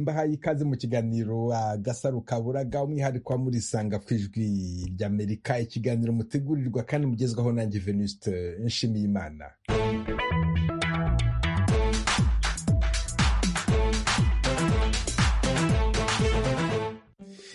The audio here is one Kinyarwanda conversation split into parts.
mbahaye ikaze mu kiganiro uh, gasaro kaburaga umwihariko wa muri sanga ku ijwi ry'amerika ikiganiro mutegurirwa kandi mugezwaho nanjye venuste nshimiye imana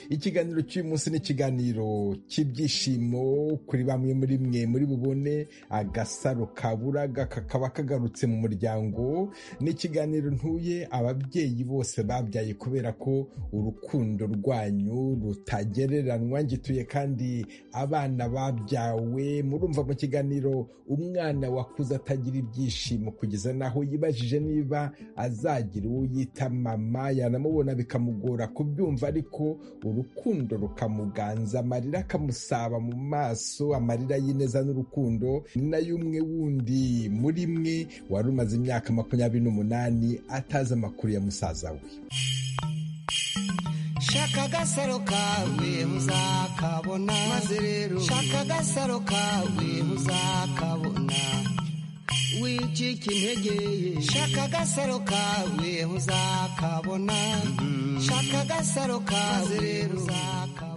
ikiganiro cy'uyu munsi ni ikiganiro cy'ibyishimo kuri bamwe muri mwe muri bubone agasaro kaburaga kakaba kagarutse mu muryango ni ikiganiro ntuye ababyeyi bose babyaye kubera ko urukundo rwanyu rutagereranywa ngituye kandi abana babyawe murumva mu kiganiro umwana wakuze atagira ibyishimo kugeza n'aho yibajije niba azagira uwo yita mama yanamubona bikamugora kubyumva ariko urukundo rukamuganza amarira akamusaba mu maso amarira y'ineza n'urukundo ni nayo umwe wundi muri mwe wari umaze imyaka makumyabiri n'umunani atazi amakuru ya musaza we shaka agasaro kawe muzakabona maze rero shaka agasaro kawe muzakabona wicika intege shaka agasaro kawe uzakabona shaka agasaro kawe rero uzakabona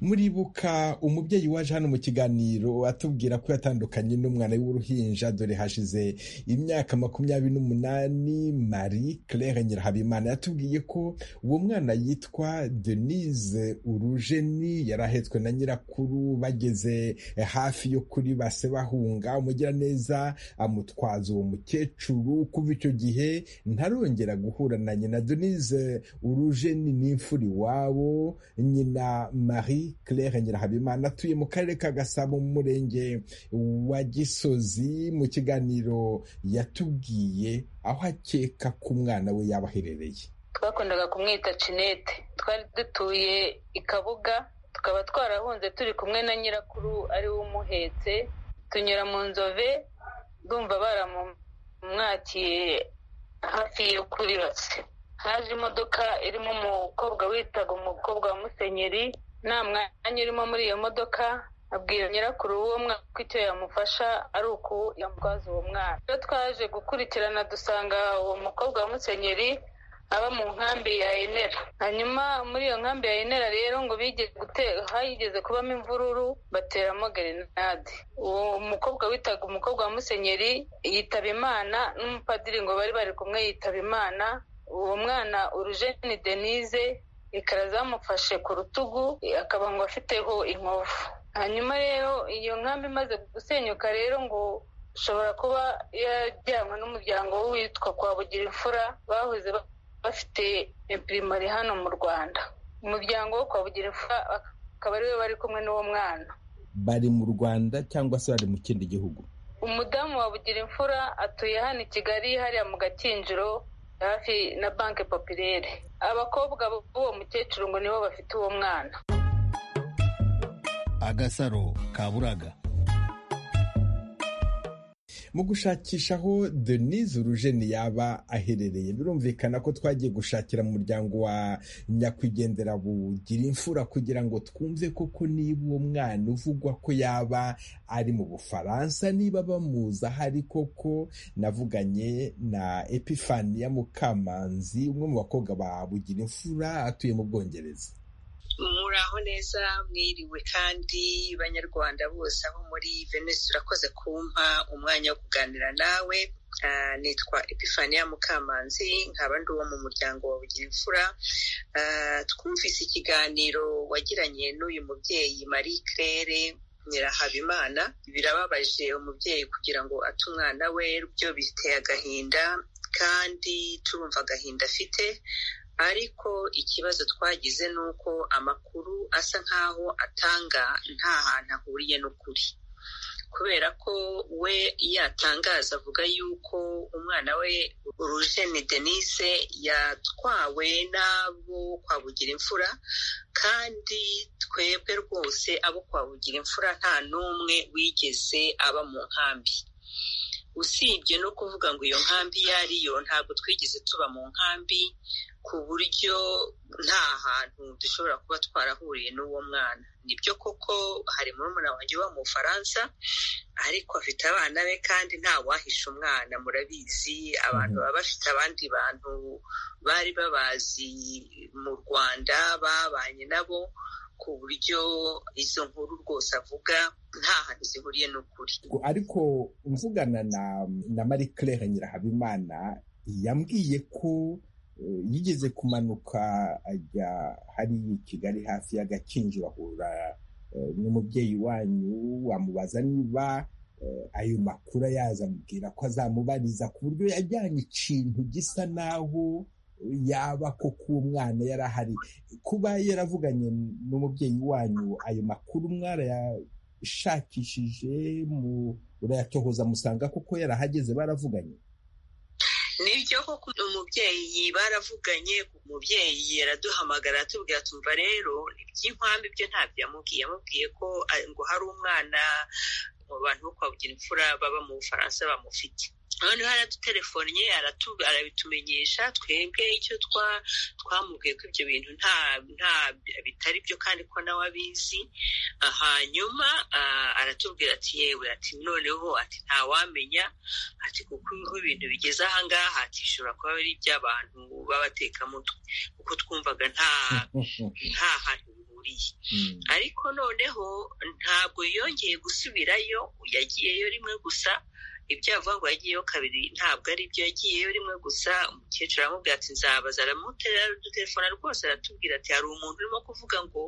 muribuka umubyeyi waje hano mu kiganiro atubwira ko yatandukanye n'umwana w'uruhinja dore hashize imyaka makumyabiri n'umunani marie claire nyirahabimana yatubwiye ko uwo mwana yitwa denise urujeni yari ahetswe na nyirakuru bageze hafi yo kuri base bahunga umugiraneza amutwaza uwo mukecuru kuva icyo gihe ntarongera guhura na nyina denise urujeni n'imfura iwabo nyina marie claire nyirahabimana atuye mu karere ka gasabo mu murenge wa gisozi mu kiganiro yatubwiye aho akeka ko umwana we yaba aherereye twakundaga kumwita cinete twari dutuye i kabuga tukaba twarahunze turi kumwe na nyirakuru ari we umuhetse tunyura mu nzove ndumva baramumwakiye hafi yo kuri base haje imodoka irimo umukobwa witaga umukobwa wa musenyeri nta mwanya urimo muri iyo modoka abwira nyirakuru uwo mwaka ko icyo yamufasha ari uku yamutwaza uwo mwana iyo twaje gukurikirana dusanga uwo mukobwa wa musenyeri aba mu nkambi ya enera hanyuma muri iyo nkambi ya enera rero ngo bigeze hayigeze kubamo imvururu bateramo grenade uwo mukobwa witaga umukobwa wa musenyeri yitaba imana n'umupadiri ngo bari bari kumwe yitaba imana uwo mwana urujeni denise ikara zamufashe ku rutugu akaba ngo afiteho inkovu hanyuma rero iyo nkambi imaze gusenyuka rero ngo ushobora kuba yajyanwe n'umuryango witwa kwa bugira imfura bahoze bafite impirimari hano mu rwanda umuryango wo kwa bugira imfura akaba ariwe bari kumwe n'uwo mwana bari mu rwanda cyangwa se bari mu kindi gihugu umudamu wa bugira imfura atuye hano i kigali hariya mu gakinjiro hafi na banki popirere abakobwa b'uwo mukecuru ngo nibo bafite uwo mwana agasaro kaburaga mu gushakisha aho denise urujeni yaba aherereye birumvikana ko twagiye gushakira mu muryango wa nyakwigendera bugira imfura kugira ngo twumve koko niba uwo mwana uvugwa ko yaba ari mu bufaransa niba bamuzi aho ari koko navuganye na epifaniya mukamanzi umwe mu bakobwa ba bugira imfura atuye mu bwongereza muraho neza mwiriwe kandi banyarwanda bose aho muri venise urakoze kumpa umwanya wo kuganira nawe nitwa epifaniya mukamanzi nkaba ndi uwo mu muryango wa bugira imfura twumvise ikiganiro wagiranye n'uyu mubyeyi marie claire nyirahabimana birababaje umubyeyi kugira ngo ate umwana we byo biteye agahinda kandi turumva agahinda afite ariko ikibazo twagize ni uko amakuru asa nk'aho atanga nta hantu ahuriye n'ukuri kubera ko we yatangaza avuga yuko umwana we urujeni denise yatwawe n'abo kwa bugira imfura kandi twebwe rwose abo kwa bugira imfura nta n'umwe wigeze aba mu nkambi usibye no kuvuga ngo iyo nkambi iyo ariyo ntabwo twigeze tuba mu nkambi ku buryo nta hantu dushobora kuba twarahuriye n'uwo mwana nibyo koko hari murumuna wanjye uba mu bufaransa ariko afite abana be kandi nta wahisha umwana murabizi abantu baba bafite abandi bantu bari babazi mu rwanda babanye nabo ku buryo izo nkuru rwose avuga nta hantu zihuriye n'ukuri ariko mvugana na marie claire nyirahabimana yambwiye ko yigeze kumanuka ajya hariya i kigali hafi y'agakinjiro ahura n'umubyeyi wanyu wamubaza niba ayo makuru ayaza amubwira ko azamubariza ku buryo yajyanye ikintu gisa naho yaba koko uwo mwana yari ahari kuba yaravuganye n'umubyeyi wanyu ayo makuru mwarayashakishije murayatohoza musanga koko yarahageze baravuganye nibyo koko umubyeyi baravuganye umubyeyi yaraduhamagara atubwira tumva rero iby'inkwambi byo ntabyo yamubwiye yamubwiye ko ngo hari umwana mu bantu bo kwa imfura baba mu bufaransa bamufite noneho aradutelefonnye arabitumenyesha twebwe icyo twamubwiye ko ibyo bintu nta bitari byo kandi ko nawe abizi hanyuma aratubwira ati yewe ati noneho ati ntawamenya ati kuko ibintu bigeze ahangaha ati ishobora kuba ari iby'abantu b'abatekamutwe kuko twumvaga nta nta hantu bihuriye ariko noneho ntabwo yongeye gusubirayo yagiyeyo rimwe gusa ibyo yavuga ngo yagiyeyo kabiri ntabwo ari ibyo yagiyeyo rimwe gusa umukecuru aramubwira ati nzabaza aramuterera udutelefone rwose aratubwira ati hari umuntu urimo kuvuga ngo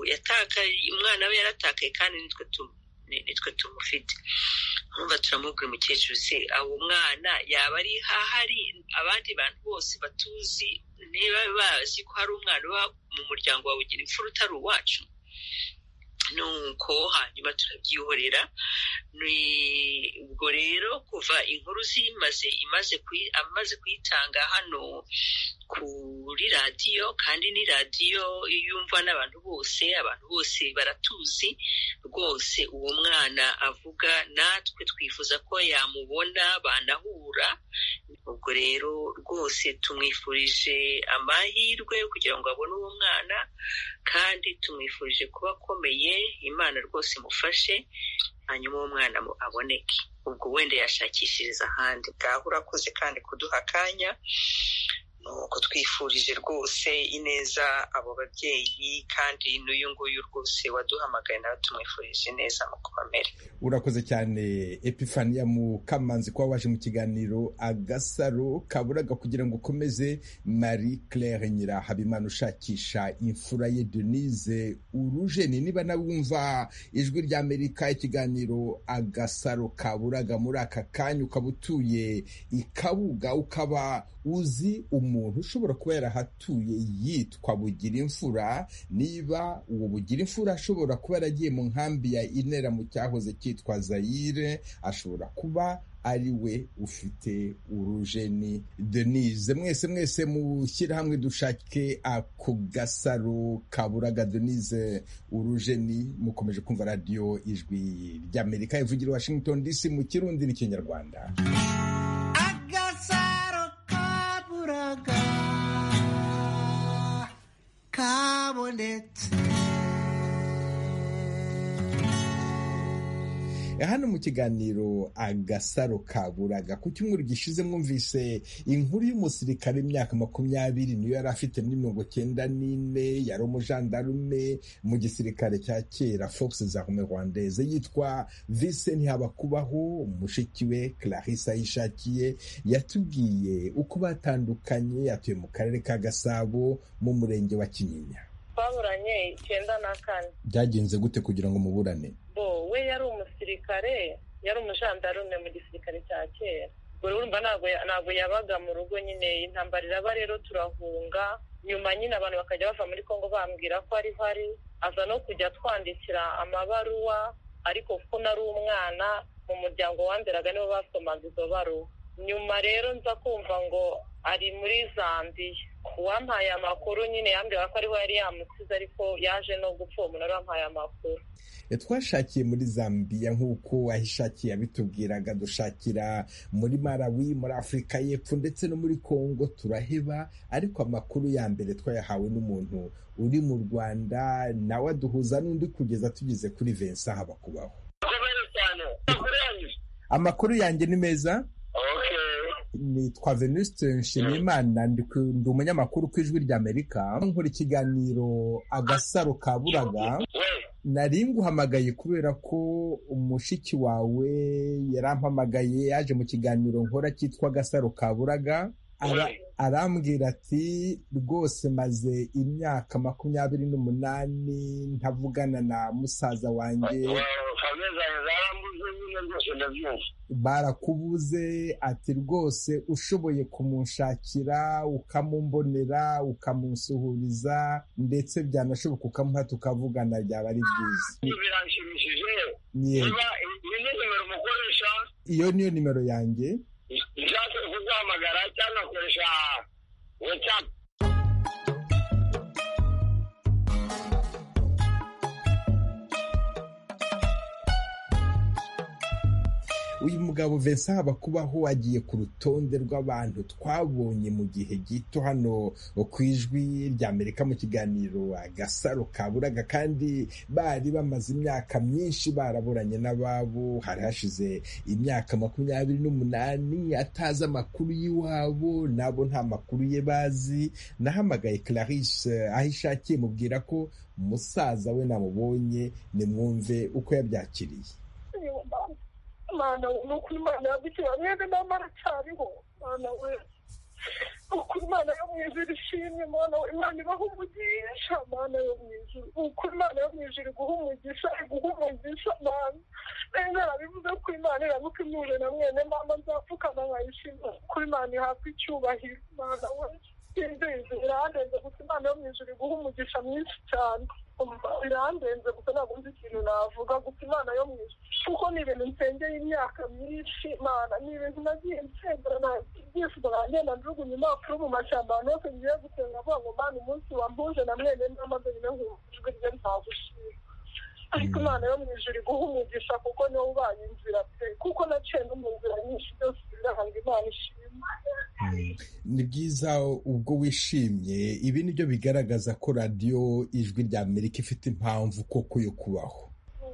yatakaye umwana we yaratakaye kandi nitwe tumufite nkumva turamubwira umukecuru se abo mwana yaba ari ahari abandi bantu bose batuzi niba bazi ko hari umwana uba mu muryango wawe ugira imfura utari uwacu nuko hanyuma turabyihorera ubwo rero kuva inkuru zimaze amaze kuyitanga hano kuri radiyo kandi ni radiyo yumva n'abantu bose abantu bose baratuzi rwose uwo mwana avuga natwe twifuza ko yamubona banahura ubwo rero rwose tumwifurije amahirwe kugira ngo abone uwo mwana kandi tumwifurije kuba akomeye imana rwose imufashe hanyuma uwo mwana aboneke ubwo wenda yashakishiriza ahandi bwaho urakoze kandi kuduha akanya nuko twifurije rwose ineza abo babyeyi kandi n'uyu nguyu rwose waduhamagaye nawe tumwifurije ineza mu kubamere urakoze cyane epifaniya mu kamanzi kuba waje mu kiganiro agasaro kaburaga kugira ngo ukomeze marie claire nyirahabimana ushakisha imfura ye denise urujeni niba nawumva ijwi rya amerika ikiganiro agasaro kaburaga muri aka kanya ukaba utuye i kabuga ukaba uzi umuntu ushobora kuba yarahatuye yitwa bugira imfura niba uwo bugira imfura ashobora kuba yaragiye mu nkambi ya inera mu cyahoze cyitwa zayire ashobora kuba ari we ufite urujeni denise mwese mwese mushyire hamwe dushake ako gasaro kaburaga denise urujeni mukomeje kumva radiyo ijwi ry'amerika ivugira i washington dc mu kirundi n'ikinyarwanda kabonetse hano mu kiganiro agasaro kaburaga ku cyumweru gishize mwumvise inkuru y'umusirikare w'imyaka makumyabiri niyo yari afite muri mirongo cyenda n'ine yari umujandarume mu gisirikare cya kera fox zarume rwandaise yitwa vise ntihabakubaho mushiki we clarissa yishakiye yatubwiye uko batandukanye yatuye mu karere ka gasabo mu murenge wa kinyinya twaburanye icyenda na kane byagenze gute kugira ngo muburane bo we yari umusirikare yari umujandarume mu gisirikare cya kera urumva ntabwo yabaga mu rugo nyine intambara iraba rero turahunga nyuma nyine abantu bakajya bava muri congo bambwira ko ari hari aza no kujya twandikira amabaruwa ariko kuko nari umwana mu muryango wanderaga nibo basomaga izo baruwa nyuma rero nza kumva ngo ari muri zambiya uwampaye amakuru nyine yambwira ko ariho yari yamusize ariko yaje no gupfa uwo umunara wampaye amakuru twashakiye muri zambiya nk'uko wahishakiye abitubwiraga dushakira muri marawi muri afurika y'epfo ndetse no muri kongo turaheba ariko amakuru ya mbere twayahawe n'umuntu uri mu rwanda nawe aduhuza n'undi kugeza tugeze kuri vensa haba kubaho amakuru yanjye ni meza nitwa venuste nshimiyimana ndi umunyamakuru ku ijwi ry'amerika nkora ikiganiro agasaro ka buraga nari nguhamagaye kubera ko umushiki wawe yarampamagaye yaje mu kiganiro nkora cyitwa agasaro ka buraga arambwira ati rwose maze imyaka makumyabiri n'umunani ntavugana na musaza wanjye barakubuze ati rwose ushoboye kumunshakira ukamumbonera ukamusuhuriza ndetse byanashoboka ukamuha tukavugana byaba ari byiza biranshimishije niba iyi ni nimero umukoresha iyo niyo nimero yanjye nshatse kuguhamagara cyangwa akoresha watsapu uyu mugabo Vincent Habakubaho agiye ku rutonde rw'abantu twabonye mu gihe gito hano ku ijwi ry'Amerika mu kiganiro agasaro kaburaga kandi bari bamaze imyaka myinshi baraburanye n'ababo hari hashize imyaka makumyabiri n'umunani atazi amakuru y'iwabo nabo nta makuru ye bazi nahamagaye Clarisse aho ishakiye mubwira ko musaza we namubonye nimwumve uko yabyakiriye mana ni ukuri imana yagukira mwene mama aracyariho mana we ni ukuri imana yo mu ijuru ishimye mana we imana ibaha umugisha mana yo mu ijuru ni ukuri imana yo mu ijuru iguha umugisha iguha umugisha mana rero narabivuze ko imana irabuka imure na mwene mama nzapfukama nkayishima kuko imana ihabwa icyubahiro mana we indenze birandenze gusa imana yo mu ijuru iguha umugisha mwinshi cyane birandenze gusa ntabwo nzi ikintu navuga gusa imana yo mu ijuru kuko ni ibintu nsengeye imyaka myinshi mana ni ibintu nagiye nsengera ibyifuzo nanjye najugunya impapuro mu mashyamba ahantu hose ngiye gusenga avuga ngo mana umunsi wambuje na mwene n'amaze nyine nkumujwe rye ntagushima ariko imana yo mu ijuru iguha umugisha kuko niwe ubanye inzira pe kuko naciye no mu nzira nyinshi byose biranga imana ishima ni byiza ubwo wishimye ibi ni byo bigaragaza ko radiyo ijwi rya amerika ifite impamvu koko yo kubaho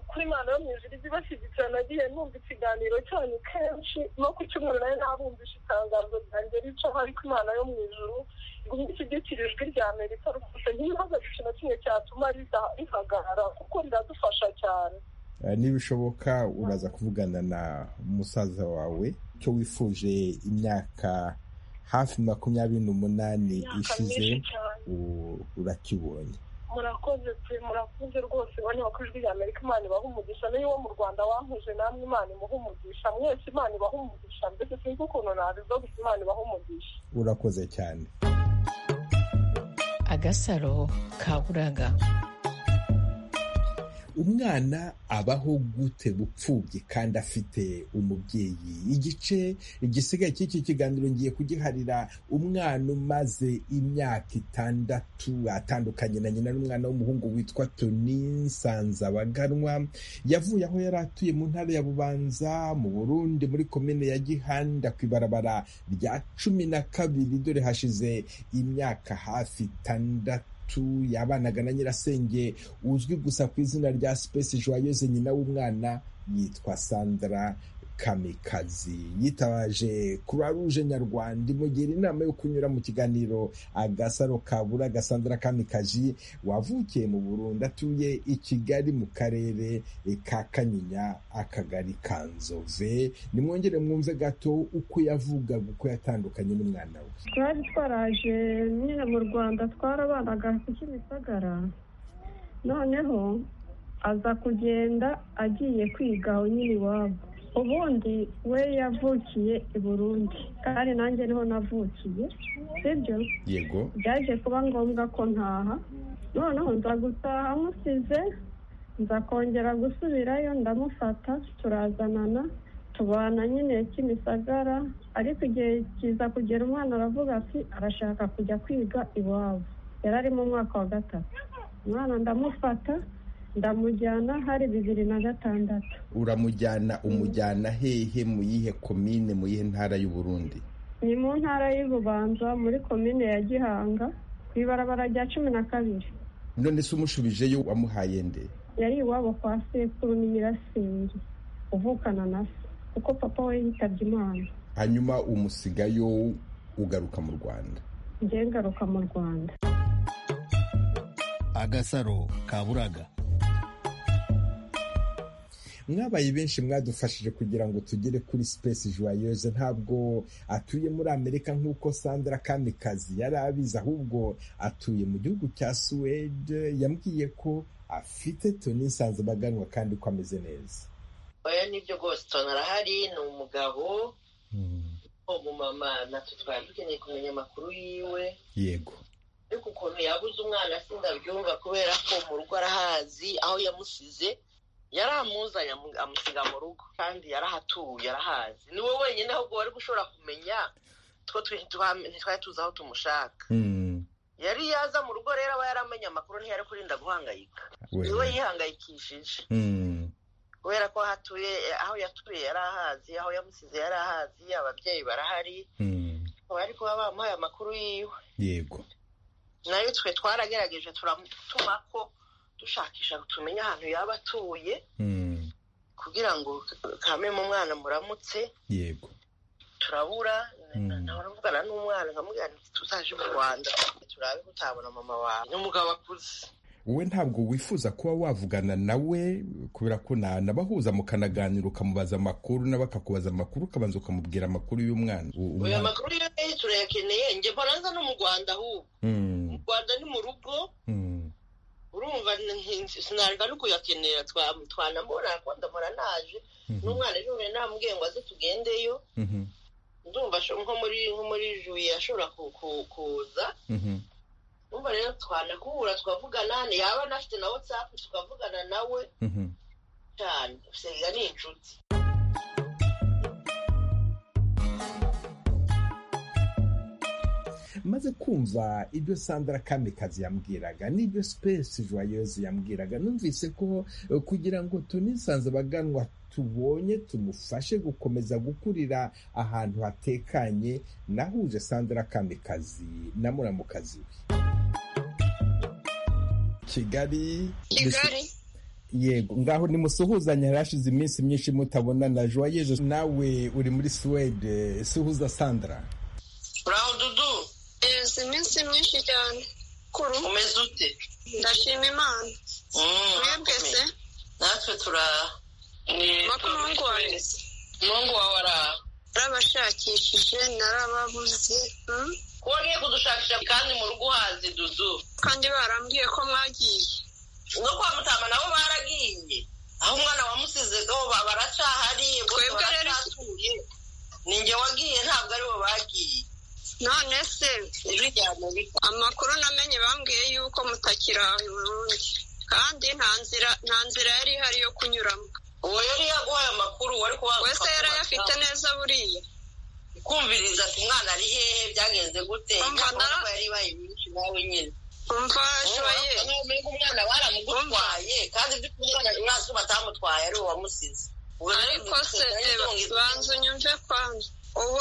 kuri imana yo mu ijuru ijya ibashyigikira nagiye numva ikiganiro cyanyu kenshi no ku cyumweru nayo nabumvisha itangazo ryanjye ricaho ariko imana yo mu ijuru igumye ishyigikira ijwi rya amerika rwose ntibaze ikintu na kimwe cyatuma rihagarara kuko riradufasha cyane nibishoboka uraza kuvugana na musaza wawe cyo wifuje imyaka hafi makumyabiri n'umunani ishize urakibonye murakoze pe murakoze rwose bane bakwijwi rya amerika imana ibaha umugisha niyo wo mu rwanda wankuje namwe imana imuha umugisha mwese imana ibaha umugisha mbese sinzi ukuntu nabivuga gusa imana ibaha umugisha urakoze cyane agasaro kaburaga umwana abaho gute bupfubye kandi afite umubyeyi igice gisigaye cy'iki kiganiro ngiye kugiharira umwana umaze imyaka itandatu atandukanye na nyina n'umwana w'umuhungu witwa toni nsanzabaganwa yavuye aho yari atuye mu ntara ya bubanza mu burundi muri komine ya gihanda ku ibarabara rya cumi na kabiri dore hashize imyaka hafi itandatu yabanaga na nyirasenge uzwi gusa ku izina rya sipesi joyeuse nyina w'umwana yitwa sandra kamikazi yitabaje ruje nyarwanda imugira inama yo kunyura mu kiganiro agasaro kabura agasandra kamikazi wavukiye mu burundi atuye i kigali mu karere ka kanyinya akagari ka nzove nimwongere mwumve gato uko yavuga uko yatandukanye n'umwana we twari twaraje nyine mu rwanda twarabanaga kimisagara noneho aza kugenda agiye kwiga nyine iwabo ubundi we yavukiye i burundi kandi nanjye niho navukiye sibyo yego byaje kuba ngombwa ko ntaha noneho nza gutaha amusize nza kongera gusubirayo ndamufata turazanana tubana nyine kimisagara ariko igihe kiza kugera umwana aravuga ati arashaka kujya kwiga iwabo yari ari mu mwaka wa gatatu umwana ndamufata ndamujyana hari bibiri na gatandatu uramujyana umujyana hehe mu yihe komine mu yihe ntara y'u Burundi ni mu ntara y'ububanza muri komine ya gihanga ku ibarabara rya cumi na kabiri none se umushubijeyo wamuhaye nde yari iwabo kwa sekuru n'imirasenge uvukana na se kuko papa we yitabye imana hanyuma umusigayo ugaruka mu rwanda njye ngaruka mu rwanda agasaro ka buraga mwabaye benshi mwadufashije kugira ngo tugere kuri sipesi joyeuse ntabwo atuye muri amerika nk'uko sandra kamikazi yari abizi ahubwo atuye mu gihugu cya suwede yambwiye ko afite toni baganwa kandi ko ameze neza oya nibyo rwose arahari ni umugabo umumama natwe twari dukeneye kumenya amakuru yiwe yego ariko ukuntu yabuze umwana se ndabyumva kubera ko mu rugo arahazi aho yamusize yari amuzanye amusiga mu rugo kandi yarahatuye arahazi ni wowe wenyine ahubwo wari gushobora kumenya two ntitwari tuzi aho tumushaka yari yaza mu rugo rero aba yaramenye amakuru ntiyari kurinda guhangayika ni we yihangayikishije kubera ko hatuye aho yatuye yari ahazi aho yamusize yari ahazi ababyeyi barahari bari kuba bamuhaye amakuru yiwe yego nayo twe twaragerageje turamutuma ko dushakisha tumenya ahantu yaba atuye kugira ngo kamemo umwana muramutse yego turabura ntabaravugana n'umwana nkamubwira nti tuzaje mu rwanda turabe kutabona mama wawe ni umugabo akuze wowe ntabwo wifuza kuba wavugana nawe kubera ko nanabahuza mukanaganira ukamubaza amakuru nawe akakubaza amakuru ukabanza ukamubwira amakuru y'umwana uyu makuru yose turayakeneye njye mporanza no mu rwanda ahubwo mu rwanda ni mu rugo urumva sinareka no kuyakenera twanamubona kuko ndamura naje n'umwana none namubwiye ngo aze tugendeyo ndumva nko muri nko muri juye ashobora kuza numva rero twanakubura tukavugana yaba anafite na watsapu tukavugana nawe cyane usanga ni inshuti maze kumva ibyo sandra kamikazi yambwiraga n'ibyo sipesi joyeuse yambwiraga numvise ko kugira ngo tunisanze abaganwa tubonye tumufashe gukomeza gukurira ahantu hatekanye nahuje sandra kamikazi na muramukazi we kigali yego ngaho nimusuhuzanye hari hashize iminsi myinshi mutabona na joyeuse nawe uri muri suwede suhuza sandra uraho dudu hashize iminsi myinshi cyane kuru umeze ute ndashima imana mwebwe se natwe tura makumyabiri wanjye umuhungu wawe araha narabashakishije narababuze ko wagiye kudushakisha kandi mu rugo uhazi dudu kandi barambwiye ko mwagiye no kwa mutama nabo baragiye aho umwana wamusizeho baracahari twebwe rero ni njye wagiye ntabwo aribo bagiye none se amakuru namenye bambwiye yuko mutakira Burundi kandi nta nzira yari ihari yo kunyuramo uwo yari yaguhaye amakuru wari kubaha wese yari ayafite neza buriya kumviriza ati umwana ari hehe byagenze gute ntabwo yari ibaye myinshi nawe nyine umva joye umwana baramugutwaye kandi ibyo umwana umwanzi batamutwaye ari wamusize ariko se banza unyumve kwanza ubu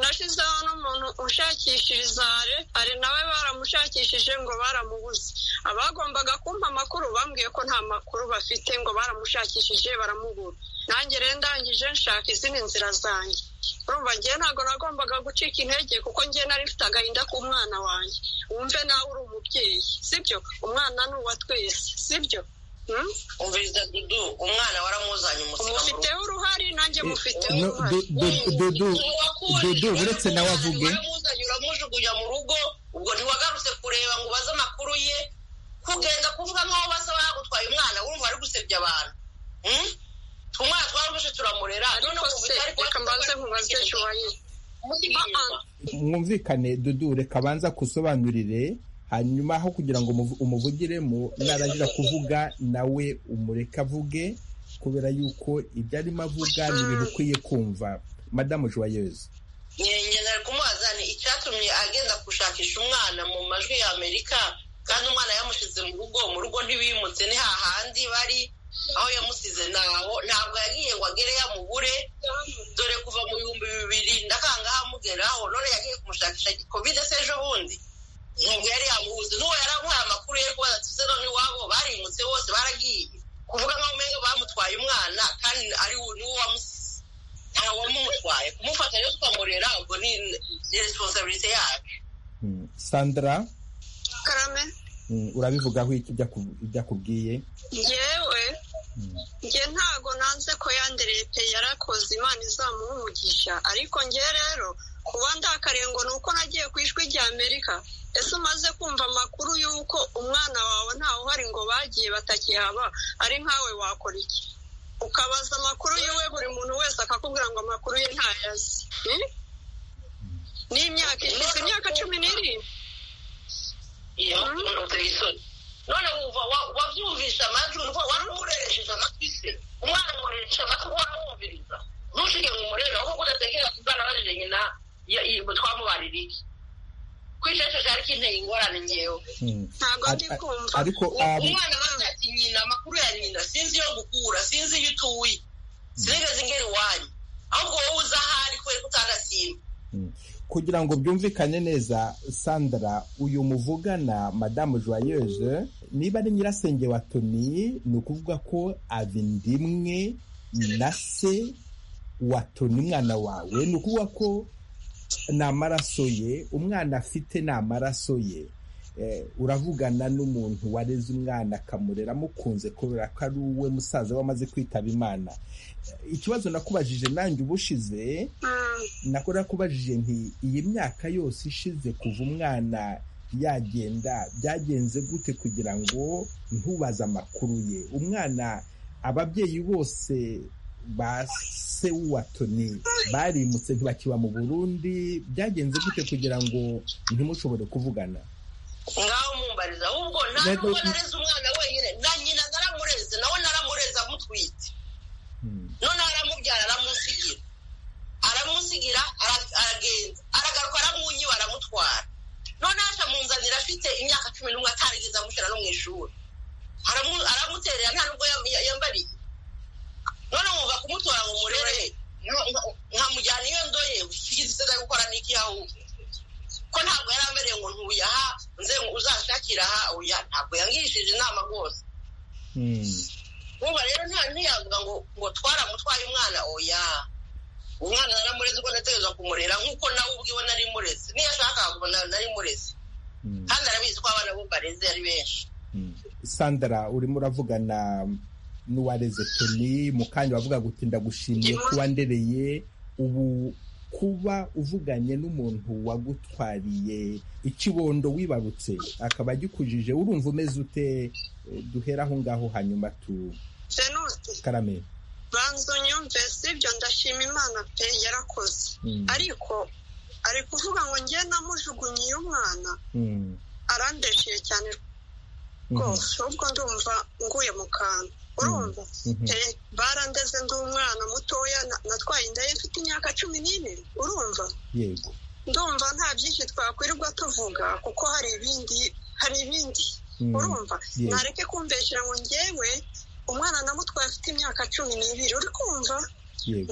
nashyizeho n'umuntu ushakishirizaje ari nawe baramushakishije ngo baramubuze abagombaga kumpa amakuru bambwiye ko nta makuru bafite ngo baramushakishije baramubura nanjye rero ndangije nshaka izindi nzira zanjye urumva ngewe ntabwo nagombaga gucika intege kuko ngewe nari mfite agahinda k'umwana wanjye wumve nawe uri umubyeyi sibyo umwana ni uwa twese sibyo umviriza dudu umwana waramuzanye umusika mufiteho uruhari nanjye mufiteho uruhari dudu uretse nawe avuge waramuzanye uramujugunya mu rugo ubwo ntiwagarutse kureba ngo ubaze amakuru ye kugenda kuvuga nk'aho basa bagutwaye umwana wumva ari gusebya abantu umwana twaramuje turamurera ariko se reka mbanze nkubaze joye mwumvikane dudu reka abanza kusobanurire hanyuma aho kugira ngo umuvugiremo narangira kuvuga nawe umureke avuge kubera yuko ibyo arimo avuga ni ibintu ukwiye kumva madamu joyeuse nyine ari kumubaza ni icyatumye agenda gushakisha umwana mu majwi y'amerika kandi umwana yamushyize mu rugo mu rugo ntibimutse ni hahandi bari aho yamusize ntaho ntabwo yagiye ngo agere yamubure dore kuva mu bihumbi bibiri ndakangaha amugeraho none yagiye kumushakisha kovide se ejo bundi ntabwo yari yamubuze n'uwo yari amuhaye amakuru yo kubaza tuze none iwabo barimutse bose baragiye kuvuga nkaho umenya bamutwaye umwana kandi ari n'uwo wamusize ntawe wamumutwaye kumufata rero tukamurera ubwo ni responsabilite yacu sandra karame urabivugaho iki ibyo akubwiye yewe njye ntago nanze ko yandereye pe yarakoze imana izamuha umugisha ariko njye rero kuba ndakariye ngo ni uko nagiye ku ijwi rya amerika ese umaze kumva amakuru y'uko umwana wawe ntawe uhari ngo bagiye batakihaba ari nkawe wakora iki ukabaza amakuru yiwe buri muntu wese akakubwira ngo amakuru ye ntayazi ni imyaka ishize imyaka cumi n'irindwi iyo uteye isoni none wumva wabyumvisha amajwi urwo wari umureresheje amatwi se umwana umureresha amatwi waramwumviriza ntushige ngo umurebe ahubwo udatekereza kuzana abajije nyina twamubarira iki kwicecesha ariko inteye ingorane ngewe ntabwo ndi kumva ariko umwana bavuga ati nyina amakuru ya nyina sinzi iyo gukura sinzi iyo utuye sinigeze ingera iwanyu ahubwo wowe uza ahari kubera ko utanasimba kugira ngo byumvikane neza sandra uyu muvugana madamu joyeuse niba ari nyirasenge wa toni ni ukuvuga ko abindi imwe na se wa toni umwana wawe ni ukuvuga ko ni amaraso ye umwana afite ni amaraso ye uravugana n'umuntu wareze umwana akamurera amukunze kubera ko ari uwe musaza we amaze kwitaba imana ikibazo nakubajije nanjye ubushize nako nakubajije nti iyi myaka yose ishize kuva umwana yagenda byagenze gute kugira ngo ntubaze amakuru ye umwana ababyeyi bose ba se w'uwatoni barimutse ntibakiba mu burundi byagenze gute kugira ngo ntimushobore kuvugana ngaho mumbariza ahubwo nta nubwo nareze umwana wenyine na nyina naramureze nawe naramureze amutwite none aramubyara aramusigira aramusigira aragenda aragaruka aramwunyiba aramutwara none haca munzanira afite imyaka cumi n'umwe atarigeze amushyira no mu ishuri aramuterera nta nubwo yambariye none wumva kumutora ngo umurere nkamujyana iyo ndoye ufite iseda yo gukora n'iki ahubwo ko ntabwo yari amerewe ngo ntuye aha nze uzashakira aha oya ntabwo yangishije inama rwose nkuba rero nta ntiyavuga ngo ngo twaramutwaye umwana oya umwana naramureze uko nategereza kumurera nk'uko nawe ubwiwe nari mureze niyo ashaka kubona nari mureze kandi arabizi ko abana bo bareze ari benshi sandra urimo uravugana n'uwareze toni mu kanya wavuga ngo ndagushimiye ko wandereye ubu kuba uvuganye n'umuntu wagutwariye ikibondo wibarutse akaba agikujije urumva umeze ute duhera aho ngaho hanyuma tu karame banza unyumve sibyo ndashima imana pe yarakoze ariko ari kuvuga ngo njye namujugunyiye umwana arandeshiye cyane rwose ubwo ndumva nguye mu kantu urumva barandeze ndi umwana mutoya natwaye inda ye mfite imyaka cumi n'ine urumva ndumva nta byinshi twakwirirwa tuvuga kuko hari ibindi hari ibindi urumva ntareke kumveshera ngo ngewe umwana namutwaye afite imyaka cumi n'ibiri uri kumva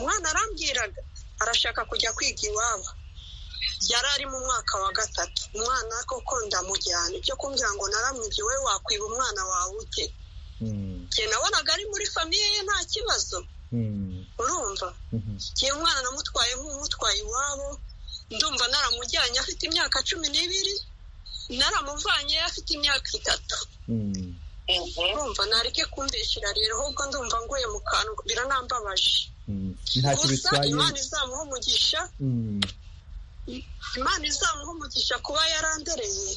umwana arambwiraga arashaka kujya kwiga iwabo yari ari mu mwaka wa gatatu umwana koko ndamujyana ibyo kumbwira ngo naramwibye wowe wakwiba umwana wawe ute njye nabonaga ari muri famiye ye nta kibazo urumva njye umwana namutwaye nk'umutwaye iwabo ndumva naramujyanye afite imyaka cumi n'ibiri naramuvanye afite imyaka itatu urumva nareke kumbeshyira rero ahubwo ndumva nguye mu kantu biranambabaje gusa imana izamuha umugisha imana izamuha umugisha kuba yarandereye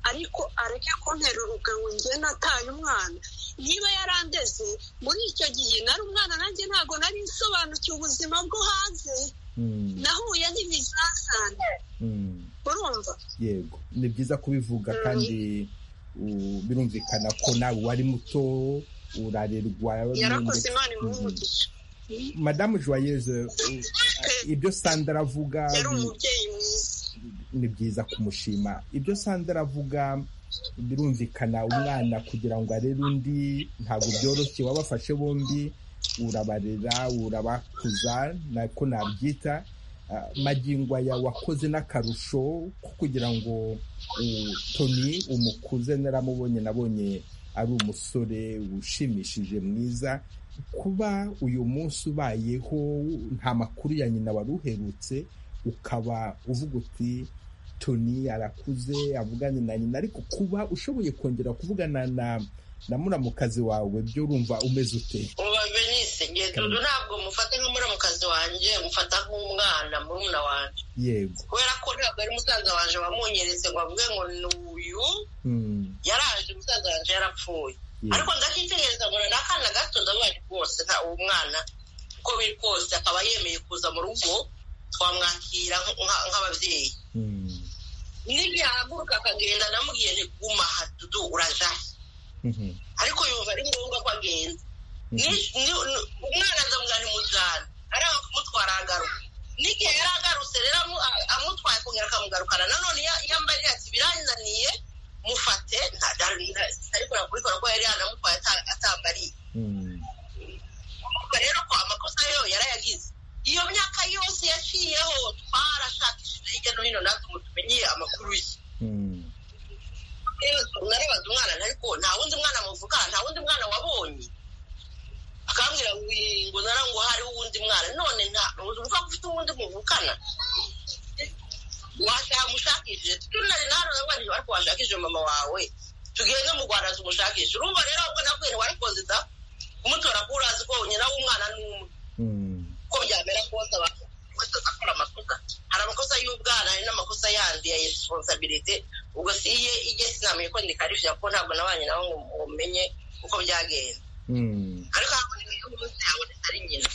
ariko areke kunterura ngo njye nataye umwana niba yarandeze muri icyo gihe nari umwana nanjye ntabwo nari nsobanukiwe ubuzima bwo hanze nahuye n'ibizazane urumva yego ni byiza kubivuga kandi birumvikana ko nawe wari muto urarerwa yarakoze imana imuhumugisha madamu joyeuse ibyo sandara avuga yari umubyeyi mwiza ni byiza kumushima ibyo sandara avuga birumvikana umwana kugira ngo arere undi ntabwo byoroshye wabafashe bombi urabarera urabakuza nako nabyita magingo aya wakoze n'akarusho ko kugira ngo toni umukuze naramubonye nabonye ari umusore ushimishije mwiza kuba uyu munsi ubayeho nta makuru ya nyina wari uherutse ukaba uvuga uti toni arakuze avugane na nyina ariko kuba ushoboye kongera kuvugana na na muramukazi wawe byo urumva umeze ute uba benise dudu ntabwo mufata nk'umuramukazi wanjye mufata nk'umwana murumuna wanjye yego kubera ko ntabwo ari musaza wanjye wamunyeretse ngo avuge ngo ni uyu yaraje umusaza wanjye yarapfuye ariko ndakitegereza ngo n'akana gato ndabaje rwose nta uwo mwana uko biri kose akaba yemeye kuza mu rugo twamwakira nk'ababyeyi n'igihe ahaguruka akagenda namubwiye ntiguma hadudu urajahe ariko yumva ari ngombwa ko agenda umwana azamugana imujyana aranga kumutwara agaruka n'igihe yari agarutse rero amutwaye kongera akamugarukana nanone yambaye ati birananiye mufate ntabikora kubikora ko yari yanamutwaye atambariye rero ko amakosa yo yarayagize iyo myaka yose yaciyeho twarashakishije hirya no hino natwe ngo tumenye amakuru ye narabaza umwana ariko nta wundi mwana muvuga nta wundi mwana wabonye akambwira ngo ngo hariho uwundi mwana none nta uvuga ko ufite uwundi muvukana wamushakishije tunari naronabanje ariko washakishije mama wawe tugende mu rwanda tumushakishe urumva rero ubwo nakuye ntiwarikoze da kumutora ko urazi ko nyina w'umwana ni umwe uko byamera kose abantu bose bakora amakosa hari amakosa y'ubwana hari n'amakosa yandi ya responsabilite ubwo si iye ijye sinamenye ko ndikarishije kuko ntabwo nabanye nawe ngo umenye uko byagenda ariko haboneka umunsi haboneka ari nyina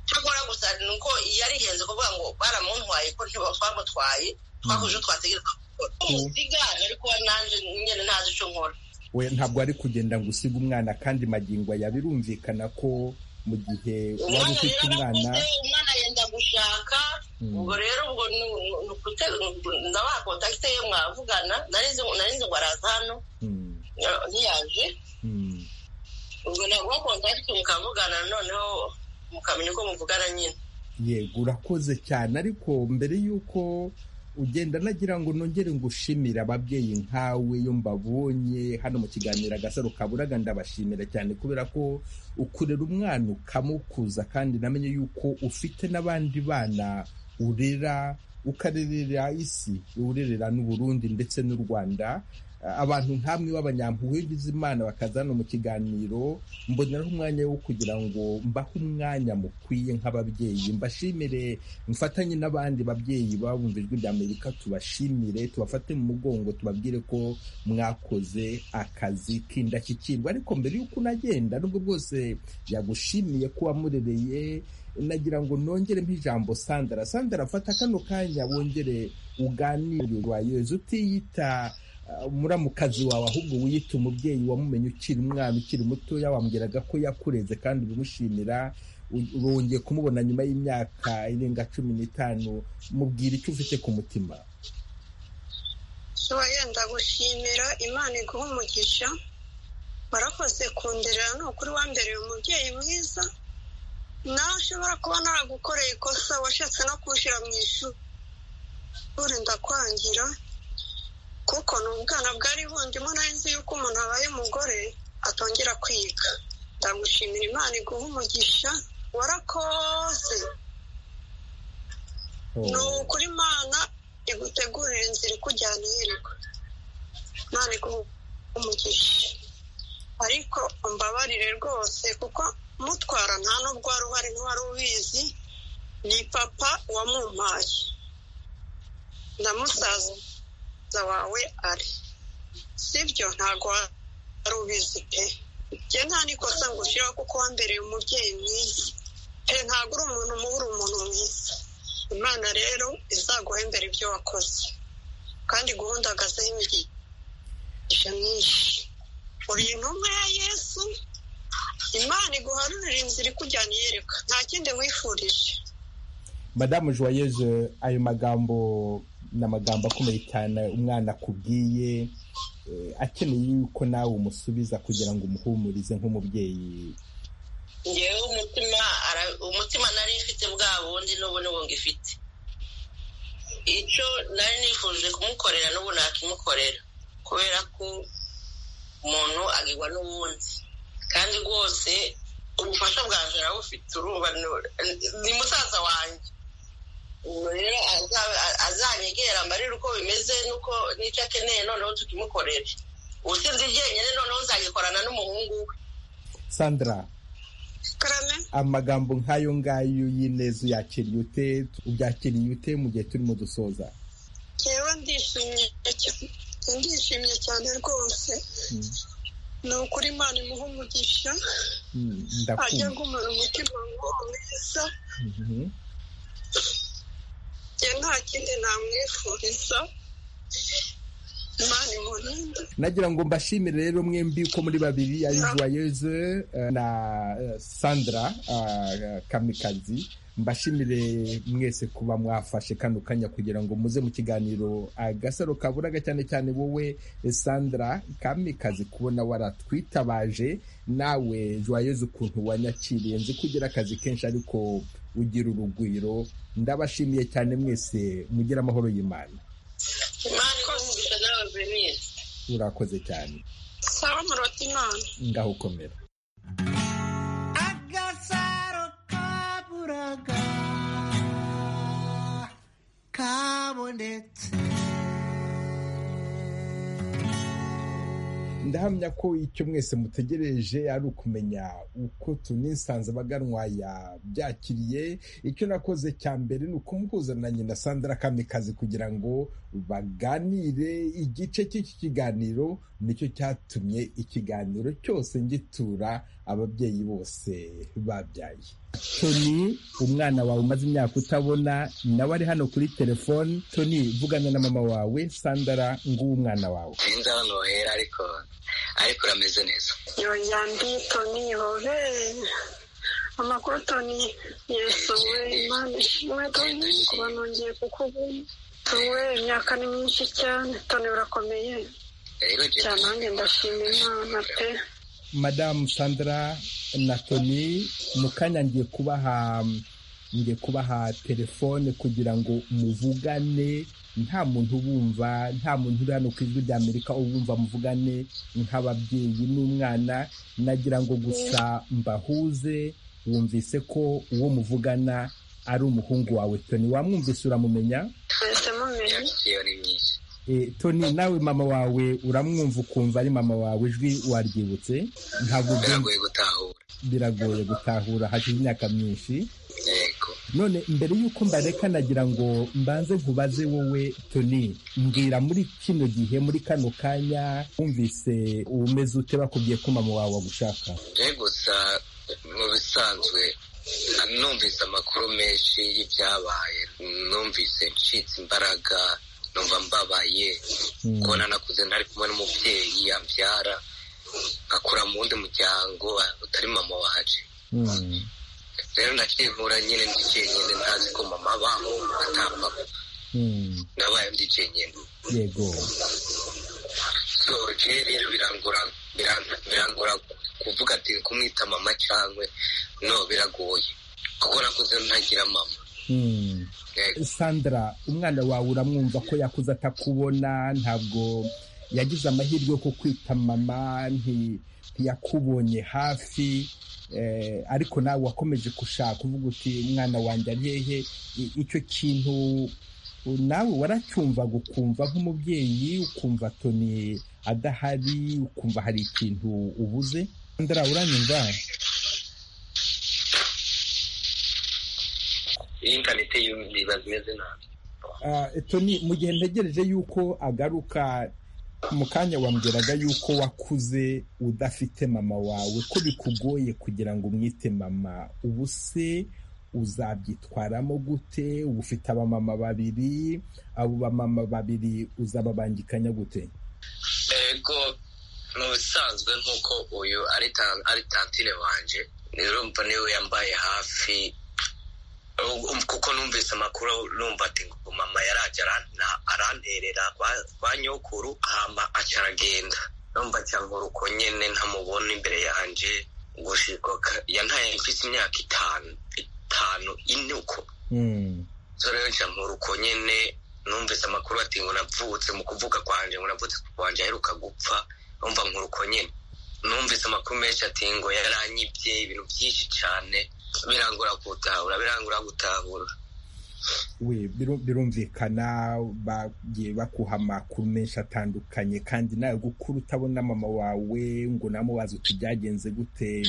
cyakora gusa ni uko yarihenze kuvuga ngo baramuntwaye ko ntibamutwaye twakoze twategereza gukora umusigara ariko nanjye nyine ntazi icyo nkora ntabwo ari kugenda ngo usige umwana kandi magingo aya birumvikana ko mu gihe wari ufite umwana umwana yenda gushaka ubwo rero ubwo ndabaha kontakite ye mwavugana nari ngo araza hano ntiyaje ubwo naguha kontakite mukavugana noneho mukamenya uko muvugana nyine yego urakoze cyane ariko mbere y'uko ugenda nagira ngo nongere ngo ushimire ababyeyi nkawe iyo mbabonye hano mu kiganiro agasaro kaburaga ndabashimira cyane kubera ko ukurera umwana ukamukuza kandi namenye yuko ufite n'abandi bana urera ukarerera isi urerera n'uburundi ndetse n'u rwanda abantu nk'amwe b'abanyampuhwe imana bakaza hano mu kiganiro mboneraho umwanya wo kugira ngo mbahe umwanya mukwiye nk'ababyeyi mbashimire mfatanye n'abandi babyeyi babumva ijwi ry'amerika tubashimire tubafate mu mugongo tubabwire ko mwakoze akazi k'indashyikirwa ariko mbere y'uko unagenda nubwo bwose yagushimiye ko wamurereye nagira ngo nongere ijambo sandara sandara fata kano kanya wongere uganire wayoze utiyita umuramukazi wawe ahubwo wiyita umubyeyi wamumenye ukiri umwana ukiri mutoya wambwiraga ko yakureze kandi ubimushimira urongeye kumubona nyuma y'imyaka irenga cumi n'itanu mubwira icyo ufite ku mutima uba yenda gushimira imana iguha umugisha warakoze kunderera ni ukuri wambereye umubyeyi mwiza nawe ushobora kuba naragukoreye ikosa washatse no kuwushyira mu ishuri ndakwangira kuko ni ubwana bwari bundimo nari nzi yuko umuntu abaye umugore atongera kwiga ndagushimira imana iguha umugisha warakoze ni ukuri imana igutegurira inzira ikujyana iyerekwa imana iguha umugisha ariko mbabarire rwose kuko mutwara nta n'ubwo wari uhari n'uwari ubizi ni papa wamumpaye ndamusaza wawe ari sibyo ntabwo wari ubizi pe njye nta nikosa ngushyiraho kuko wambereye umubyeyi mwiza pe ntabwo uri umuntu mubi uri umuntu mwiza imana rero izaguha imbere ibyo wakoze kandi guhundagazeho imigisha myinshi uri intumwa ya yesu imana iguharurira inzira ikujyana iyereka nta kindi wifurije madamu joyeuse ayo magambo ni amagambo akomeye cyane umwana akubwiye akeneye yuko nawe umusubiza kugira ngo umuhumurize nk'umubyeyi ngewe umutima umutima nari ifite bwa bundi n'ubu n'ubu ngifite icyo nari nifuje kumukorera n'ubu nakimukorera kubera ko umuntu agirwa n'ubundi kandi rwose ubufasha bwanjye nawe ufite uruba ni musaza wanjye rero azanyegera mbarire uko bimeze n'uko n'icyo akeneye noneho tukimukorera ubusinzi byenyine noneho uzagikorana n'umuhungu we sandra amagambo nk'ayo ngayo y'ineza uyakiriye ute ubyakiriye ute mu gihe turimo dusoza rero ndishimye ndishimye cyane rwose ni ukuri imana imuha umugisha ajya agumana umutima ngo mwiza nta kindi namwifuriza nagira ngo mbashimire rero mwembi uko muri babiri ari joyeuse na sandra kamikazi mbashimire mwese kuba mwafashe kano kanya kugira ngo muze mu kiganiro agasaro kaburaga cyane cyane wowe sandra kamikazi kubona waratwitabaje nawe joyeuse ukuntu wanyakiriye nzi kugira akazi kenshi ariko ugira urugwiro ndabashimiye cyane mwese mugira amahoro y'imana urakoze cyane ngaho ukomera ndahamya ko icyo mwese mutegereje ari ukumenya uko tunisanze abaganwaya byakiriye icyo nakoze cya mbere ni ukumuhuza na nyina sandra kamikazi kugira ngo baganire igice cy'iki kiganiro nicyo cyatumye ikiganiro cyose ngitura ababyeyi bose babyaye toni umwana wawe umaze imyaka utabona nawe ari hano kuri telefoni toni vugana na mama wawe sandara nguwo umwana wawe sinzi ahantu wahera ariko ariko urameze neza yonyambi toni hobe amakuru toni yesu we imana ishimwe toni kuba nongeye kukubona tuwe imyaka ni myinshi cyane toni urakomeye cyane nanjye ndashima imana pe madamu sandra na toni mu kanya ngiye kubaha ngiye kubaha telefone kugira ngo muvugane nta muntu ubumva nta muntu uri hano ku ijwi rya amerika ubumva muvugane nk'ababyeyi n'umwana nagira ngo gusa mbahuze wumvise ko uwo muvugana ari umuhungu wawe toni wamwumvise uramumenya toni nawe mama wawe uramwumva ukumva ari mama wawe ijwi waryibutse ntabwo biragoye gutahura biragoye gutahura hashize imyaka myinshi none mbere y'uko mbareka nagira ngo mbanze nkubaze wowe toni mbwira muri kino gihe muri kano kanya wumvise umeze ute bakubwiye ko mama wawe agushaka gusa mu bisanzwe numvise amakuru menshi y'ibyabaye numvise ncitse imbaraga numva mbabaye kubona nakuze ntari kumwe n'umubyeyi yabyara akura mu wundi muryango utari mama waje rero nakivura nyine ndi jyenyine ntazi ko mama abaho atapfa nabaye ndi jyenyine yego so rero birangura birangura kuvuga ati kumwita mama cyangwa no biragoye kuko nakuze ntagira mama sandra umwana wawe uramwumva ko yakuze atakubona ntabwo yagize amahirwe yo kukwita mama ntiyakubonye hafi ariko nawe wakomeje gushaka uvuga uti umwana wanjye ari hehe icyo kintu nawe waracyumvaga ukumva nk'umubyeyi ukumva toni adahari ukumva hari ikintu ubuze sandra uranyumva intanete ziba zimeze nabi toni mu gihe ntegereje yuko agaruka mu kanya wambwiraga yuko wakuze udafite mama wawe ko bikugoye kugira ngo umwite mama ubu se uzabyitwaramo gute uba ufite abamama babiri abo bamama babiri uzababangikanya gute yego mu bisanzwe nk'uko uyu ari tantine wanje rero mva niwe yambaye hafi kuko numvise amakuru numva ati ngo mama yarajya aranterera kwa nyokuru hamba acaragenda numva cyangwa uruko nyine ntamubona imbere yanjye gushiko yantaye mfite imyaka itanu itanu ine uko so rero cyangwa uruko nyine numvise amakuru ati ngo navutse mu kuvuga kwanjye ngo navutse kwanjye aheruka gupfa numva nkuruko nyine numvise amakuru menshi ati ngo yaranyibye ibintu byinshi cyane birangura gutahura birangura gutahura we birumvikana bagiye bakuha amakuru menshi atandukanye kandi nawe gukura utabona mama wawe ngo namubaze uti byagenze gute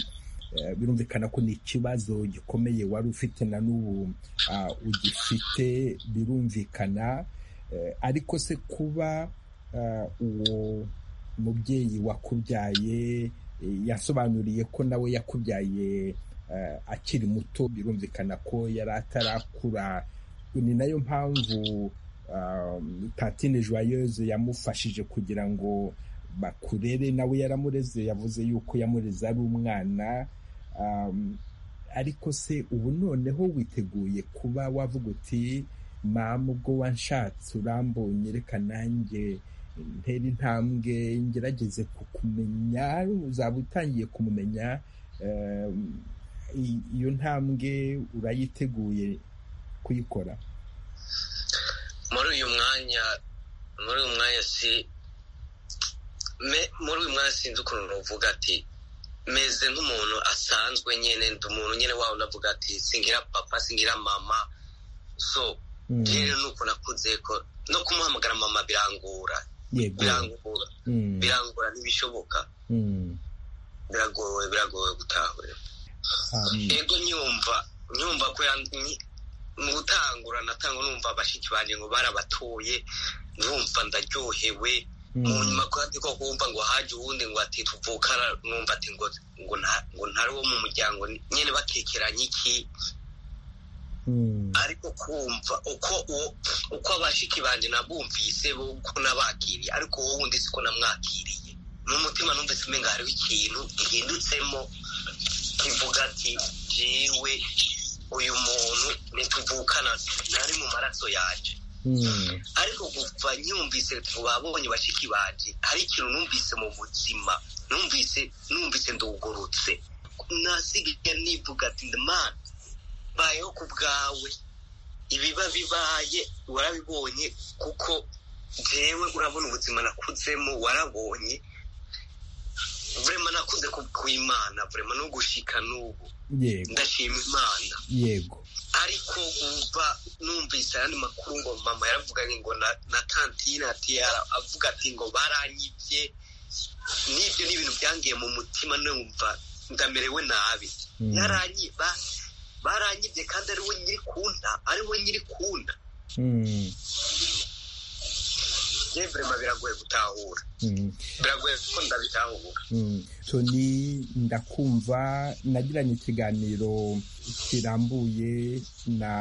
birumvikana ko ni ikibazo gikomeye wari ufite na n'ubu ugifite birumvikana ariko se kuba uwo mubyeyi wakubyaye yasobanuriye ko nawe yakubyaye akiri muto birumvikana ko yari atarakura ni nayo mpamvu tatine joyeuse yamufashije kugira ngo bakurere nawe yaramureze yavuze yuko yamureze ari umwana ariko se ubu noneho witeguye kuba wavuga uti mama ubwo wanshatse urambonye reka nanjye ntera intambwe ngerageze kukumenya uzaba utangiye kumumenya iyo ntambwe urayiteguye kuyikora muri uyu mwanya muri uyu mwanya si muri uyu mwanya sinzi ukuntu uvuga ati meze nk'umuntu asanzwe nyine ndi umuntu nyine wawe unavuga ati singira papa singira mama so rero ni uko nakunze ko no kumuhamagara mama birangura birangura birangura ntibishoboka biragowe biragowe gutahura yego nyumva nyumva ko mu gutangura natanga numva bashiki banjye ngo barabatoye numva ndaryohewe mu nyuma kandi ko kumva ngo haje uwundi ngo ati tuvukana numva ati ngo ngo ntari wo mu muryango nyine batekeranye iki ariko kumva uko uko abashiki banjye nabumvise uko nabakiriye ariko wowe wundi siko namwakiriye mu mutima numvise umenga hariho ikintu gihindutsemo kivuga ati jewe uyu muntu ntituvukana ntari mu maraso yanjye ariko kuva nyumvise babonye bashiki banjye hari ikintu numvise mu buzima numvise numvise ndugurutse nasigaye nivuga ati ndimana bayeho ku bwawe ibiba bibaye warabibonye kuko jewe urabona ubuzima nakudzemo warabonye burema nakunze kwimana burema no gushika n'ubu ndashima imana yego ariko wumva numvise ayandi makuru ngo mama yaravuganye ngo na tantine ati avuga ati ngo baranyibye n'ibyo ni ibintu byangiye mu mutima numva ndamerewe nabi baranyibye kandi ariwe nyiri kunta ariwe nyiri kunta burema biragoye gutahura biragoye kuko ndabitahura toni ndakumva nagiranye ikiganiro kirambuye na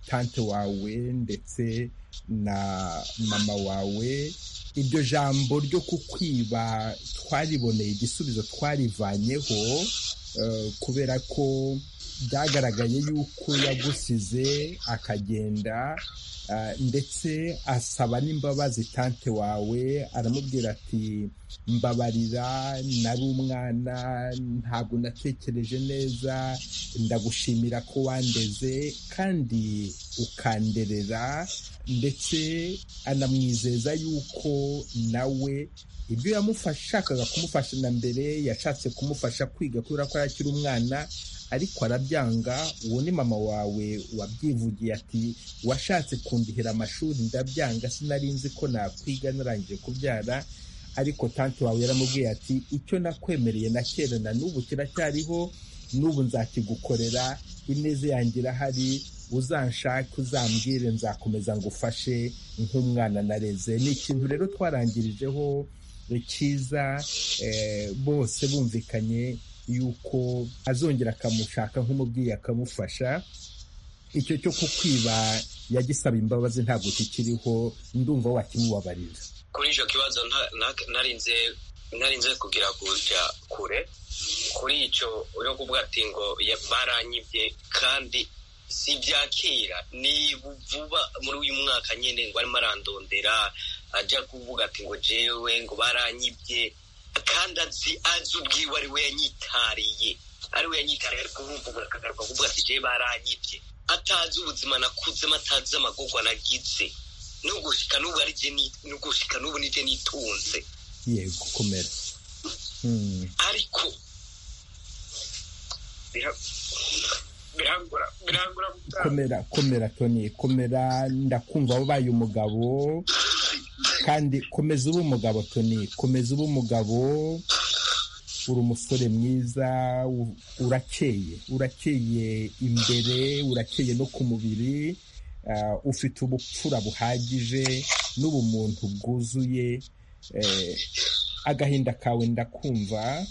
tante wawe ndetse na mama wawe iryo jambo ryo kukwiba twariboneye igisubizo twarivanyeho kubera ko byagaragaye yuko yagusize akagenda ndetse asaba n'imbabazi tante wawe aramubwira ati mbabarira nari umwana ntabwo natekereje neza ndagushimira ko wandeze kandi ukanderera ndetse anamwizeza yuko nawe ibyo yashakaga kumufasha na mbere yashatse kumufasha kwiga kubera ko yakiri umwana ariko arabyanga uwo ni mama wawe wabyivugiye ati washatse kundihira amashuri ndabyanga sinari nzi ko nakwiga narangije kubyara ariko tante wawe yaramubwiye ati icyo nakwemereye na kera na n'ubu kiracyariho n'ubu nzakigukorera ineze yanjye irahari uzanshake uzambwire nzakomeza ngo ufashe nk'umwana nareze ni ikintu rero twarangirijeho cyiza bose bumvikanye yuko azongera akamushaka nk'umubyeyi akamufasha icyo cyo kukwiba yagisaba imbabazi ntabwo kikiriho ndumva wakimubabarira kuri icyo kibazo narinze ntarinze kugira kujya kure kuri icyo uri kuvuga ati ngo baranyibye kandi si ibyakera ni vuba muri uyu mwaka nyine ngo arimo arandondera ajya kuvuga ati ngo jewe ngo baranyibye kandi azi azi ubwiwe ari we yanyitariye ari we yanyitariye ari kuvumbura akagaruka kuvuga ati jewe baranyibye atazi ubuzima nakudzemo atazi amagogwa nagize nugushika n'ubu ari je nugushika n'ubu nije nitunze yego gukomera ariko komera komera toni komera ndakumva wabaye umugabo kandi komeza ube umugabo toni komeza ube umugabo uri umusore mwiza urakeye urakeye imbere urakeye no ku mubiri ufite ubupfura buhagije n'ubumuntu bwuzuye agahinda kawe ndakumva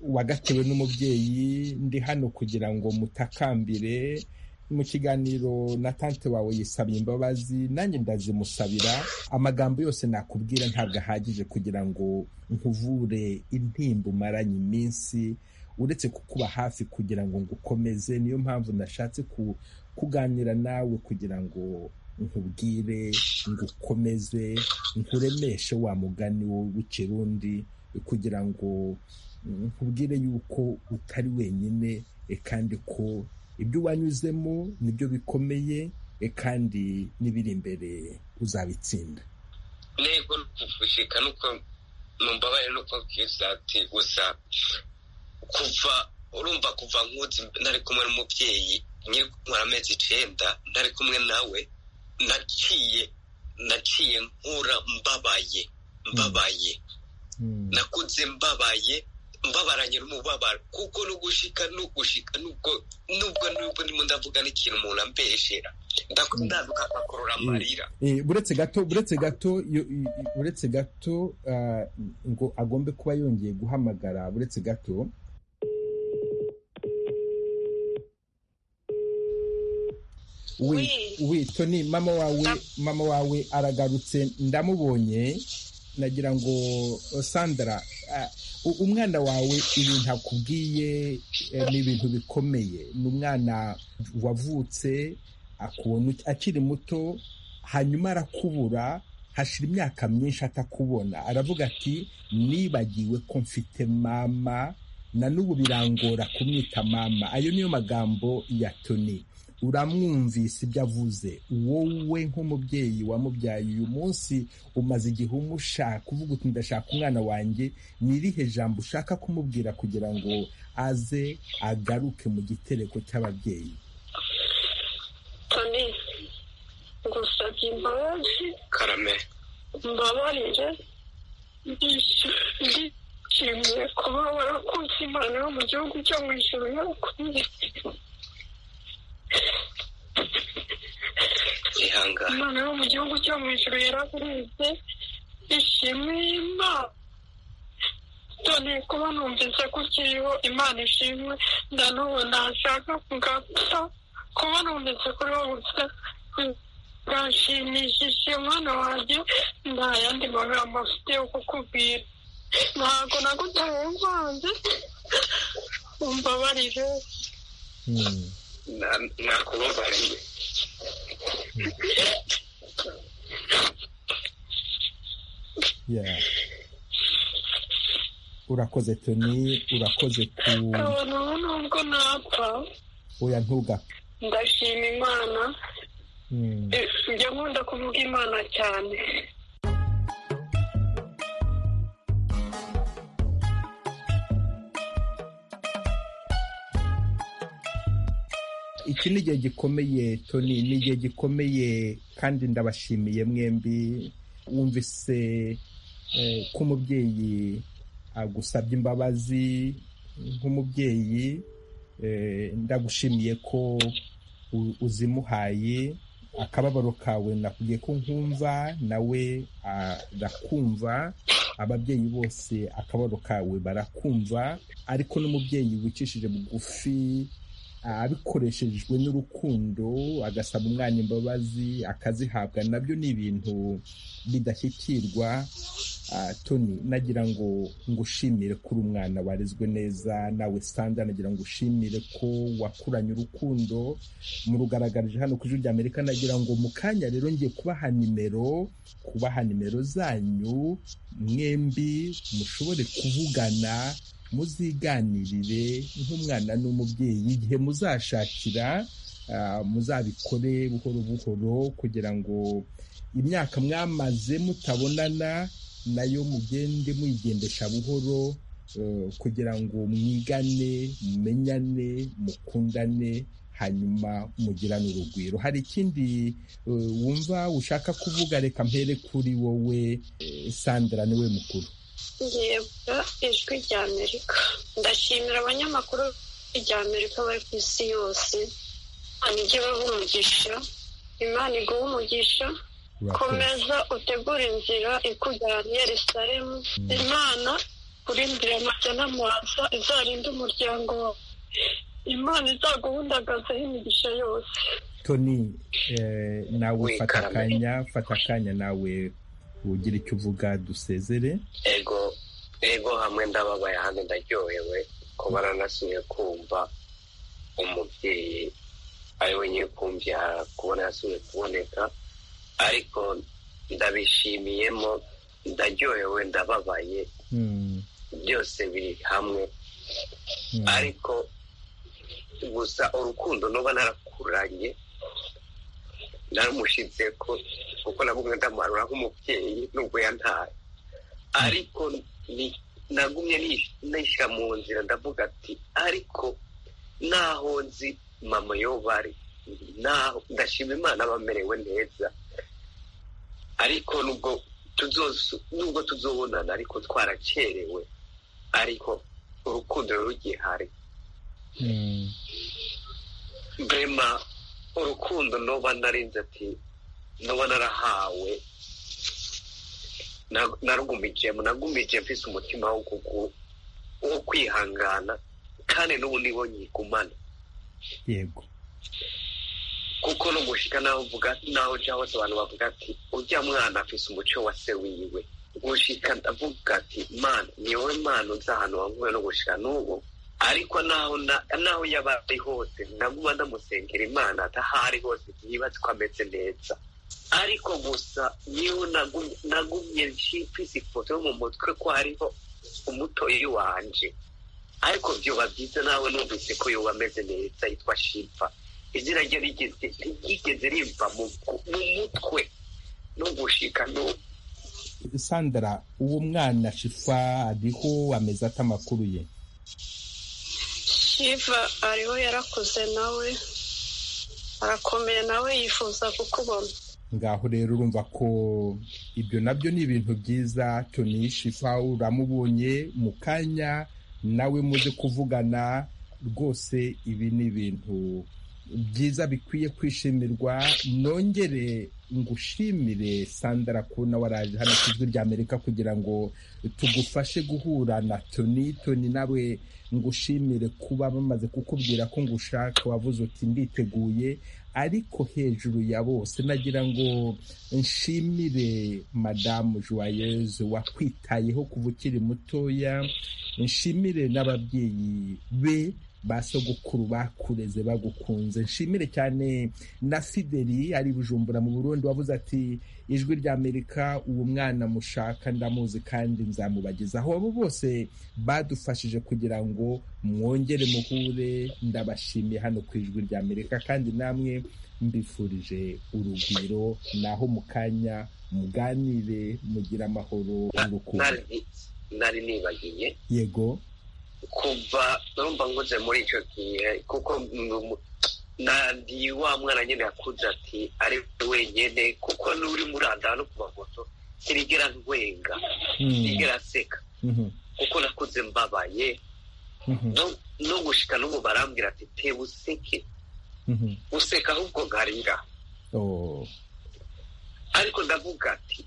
wagatewe n'umubyeyi ndi hano kugira ngo mutakambire mu kiganiro na tante wawe yisabye imbabazi nanjye ndazimusabira amagambo yose nakubwira ntabwo ahagije kugira ngo nkuvure intimba umaranye iminsi uretse kukuba hafi kugira ngo ngukomeze niyo mpamvu nashatse kuganira nawe kugira ngo nkubwire ngukomeze nkuremeshe wa mugani w'ikirundi kugira ngo nkubwire yuko utari wenyine kandi ko ibyo wanyuzemo nibyo bikomeye kandi n'ibiri imbere uzabitsinda ntego ni ukuvushika nuko mumbabarire nuko bwiza ati gusa kuva urumva kuva nkuzi ntari kumwe n'umubyeyi nyiri kumara amezi icyenda ntari kumwe nawe naciye naciye nkura mbabaye mbabaye nakuze mbabaye mbabaranye n'umubabaro kuko n'ugushika n'ugushika nubwo nubwo nubwo ndimo ndavuga n'ikintu umuntu ambeshera ndakundaduka akorora amarira buretse gato buretse gato buretse gato ngo agombe kuba yongeye guhamagara buretse gato we toni mama wawe mama wawe aragarutse ndamubonye nagira ngo sandara umwana wawe ibintu akubwiye ni ibintu bikomeye ni umwana wavutse akiri muto hanyuma arakubura hashira imyaka myinshi atakubona aravuga ati nibagiwe ko mfite mama na n'ubu birangora kumwita mama ayo niyo magambo ya toni uramwumvise ibyo avuze wowe nk'umubyeyi wamubyaye uyu munsi umaze igihe umushaka uvuga uti ndashaka umwana wanjye n'irihe jambo ushaka kumubwira kugira ngo aze agaruke mu gitereko cy'ababyeyi toni ngusabye imbabazi karame mbabarire ndishimiye kuba warakutse imana yo mu gihugu cyo mu ijoro yakuye imana yo mu gihugu cyo mu ijoro yaragurinze ishimwe imana none kuba numvise ko ukiriho imana ishimwe ndanubu ntashaka kugapfa kuba numvise kuri wowe gusa bwashimishije umwana wanjye nta yandi magambo afite yo kukubwira ntabwo nagutaye nkwanze umbabarire nakubabariye urakoze toni urakoze ku abantu nubwo napfa oya ntugapfe ndashima imana njya nkunda kuvuga imana cyane iki ni igihe gikomeye toni ni igihe gikomeye kandi ndabashimiye mwembi wumvise ko umubyeyi agusabye imbabazi nk'umubyeyi ndagushimiye ko uzimuhaye akababaro kawe nakubwiye ko nkumva nawe arakumva ababyeyi bose akababaro kawe barakumva ariko n'umubyeyi wicishije bugufi abikoreshejwe n'urukundo agasaba umwana imbabazi akazihabwa nabyo ni ibintu bidashyikirwa toni nagira ngo ngushimire kuri umwana warezwe neza nawe sanda nagira ngo ushimire ko wakuranye urukundo murugaragarije hano ku ijwi rya amerika nagira ngo mu kanya rero ngiye kubaha nimero kubaha nimero zanyu mwembi mushobore kuvugana muziganirire nk'umwana n'umubyeyi igihe muzashakira muzabikore buhoro buhoro kugira ngo imyaka mwamaze mutabonana nayo mugende muyigendesha buhoro kugira ngo mwigane mumenyane mukundane hanyuma mugirane urugwiro hari ikindi wumva ushaka kuvuga reka mpere kuri wowe sandra niwe mukuru yego ijwi rya amerika ndashimira abanyamakuru rya amerika bari ku isi yose imana ijye baha umugisha imana iguha umugisha komeza utegura inzira ikujyana yerusalemu imana kurindira amajya n'amaza izarinde umuryango wawe imana izaguhundagazeho imigisha yose toni nawe fata akanya fata akanya nawe ugira icyo uvuga dusezere ego ego hamwe ndababaye ahandi ndaryohewe ko baranasinya kumva umubyeyi ari wenyine kumvya kubona yasubiye kuboneka ariko ndabishimiyemo ndaryohewe ndababaye byose biri hamwe ariko gusa urukundo nuba narakuranye naramushyitse ko kuko nagumye ndamuharura nk'umubyeyi nubwo yantaye ariko nagumye nishyira mu nzira ndavuga ati ariko naho nzi mama yo bari ndashima imana bamerewe neza ariko nubwo nubwo tuzobonana ariko twarakerewe ariko urukundo rugihari brema urukundo nuba narinze ati nuba narahawe narugumijemo nagumije mfise umutima wo kwihangana kandi n'ubu nibo nyigumana yego kuko no gushika naho uvuga naho ujya hose abantu bavuga ati ujya mwana afise umuco wa se wiwe gushika ndavuga ati mana ni wowe mana uza ahantu wavuye no gushika n'ubu ariko naho naho yaba ari hose ndaguma ndamusengera imana atahari hose ntibaze ko ameze neza ariko gusa niho nagumye mfise ifoto yo mu mutwe ko hariho umutoyi wanje ariko byuba byiza nawe numvise ko yuba ameze neza yitwa shipfa izina rye rigeze riva mu mutwe no gushika no sandra uwo mwana shifa ariho ameze ate amakuru ye shifa ariho yarakuze nawe arakomeye nawe yifuza kukubona ngaho rero urumva ko ibyo nabyo ni ibintu byiza toni shifa uramubonye mu kanya nawe muze kuvugana rwose ibi ni ibintu byiza bikwiye kwishimirwa nongere ngushimire sandara kubona waraje hano ku ijwi rya amerika kugira ngo tugufashe guhura na toni toni nawe ngushimire kuba bamaze kukubwira ko ngushaka wavuze uti nditeguye ariko hejuru ya bose nagira ngo nshimire madamu joyeuse wakwitayeho kuva ukiri mutoya nshimire n'ababyeyi be ba sogokuru bakureze bagukunze nshimire cyane na fideli ari bujumbura mu burundi wavuze ati ijwi rya amerika uwo mwana mushaka ndamuzi kandi nzamubagezaho abo bose badufashije kugira ngo mwongere muhure ndabashimiye hano ku ijwi rya amerika kandi namwe mbifurije urugwiro naho mu kanya muganire mugire amahoro n'urukundo nari nibagiye yego kuva urumva nkoze muri icyo gihe kuko wa mwana nyine yakuze ati ari wenyine kuko n'uri muranda no ku mafoto ntirigera nwenga ntirigera aseka kuko nakuze mbabaye no gushika n'ubu barambwira ati te useke useka ahubwo nkarira ariko ndavuga ati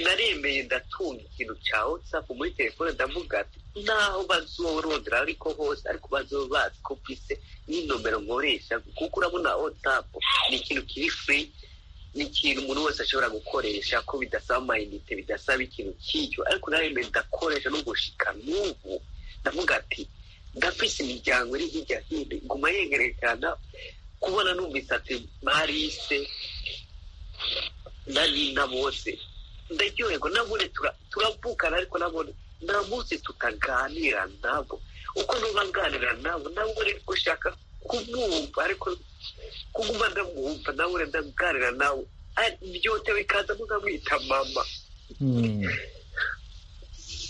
naremeye ndatunga ikintu cyawe safu muri telefone ndavuga ati naho bazorondera ariko hose ariko bazoba bazi ko mfite n'inomero nkoresha kuko urabona watsapu ni ikintu kiri furi ni ikintu umuntu wese ashobora gukoresha ko bidasaba amayinite bidasaba ikintu cy'icyo ariko naremeye ndakoresha n'ugushika n'ubu ndavuga ati ndafise imiryango iri hirya hino iguma yegerekana kubona numvise ati marise na nina bose ndaryoherwa nabone turavukana ariko nabone nta munsi tutaganira nabo uko nubaganira nabo nabone gushaka kumwumva ariko kuguma ndamwumva nabone ndaganira nawe byote bikaza mukamwita mama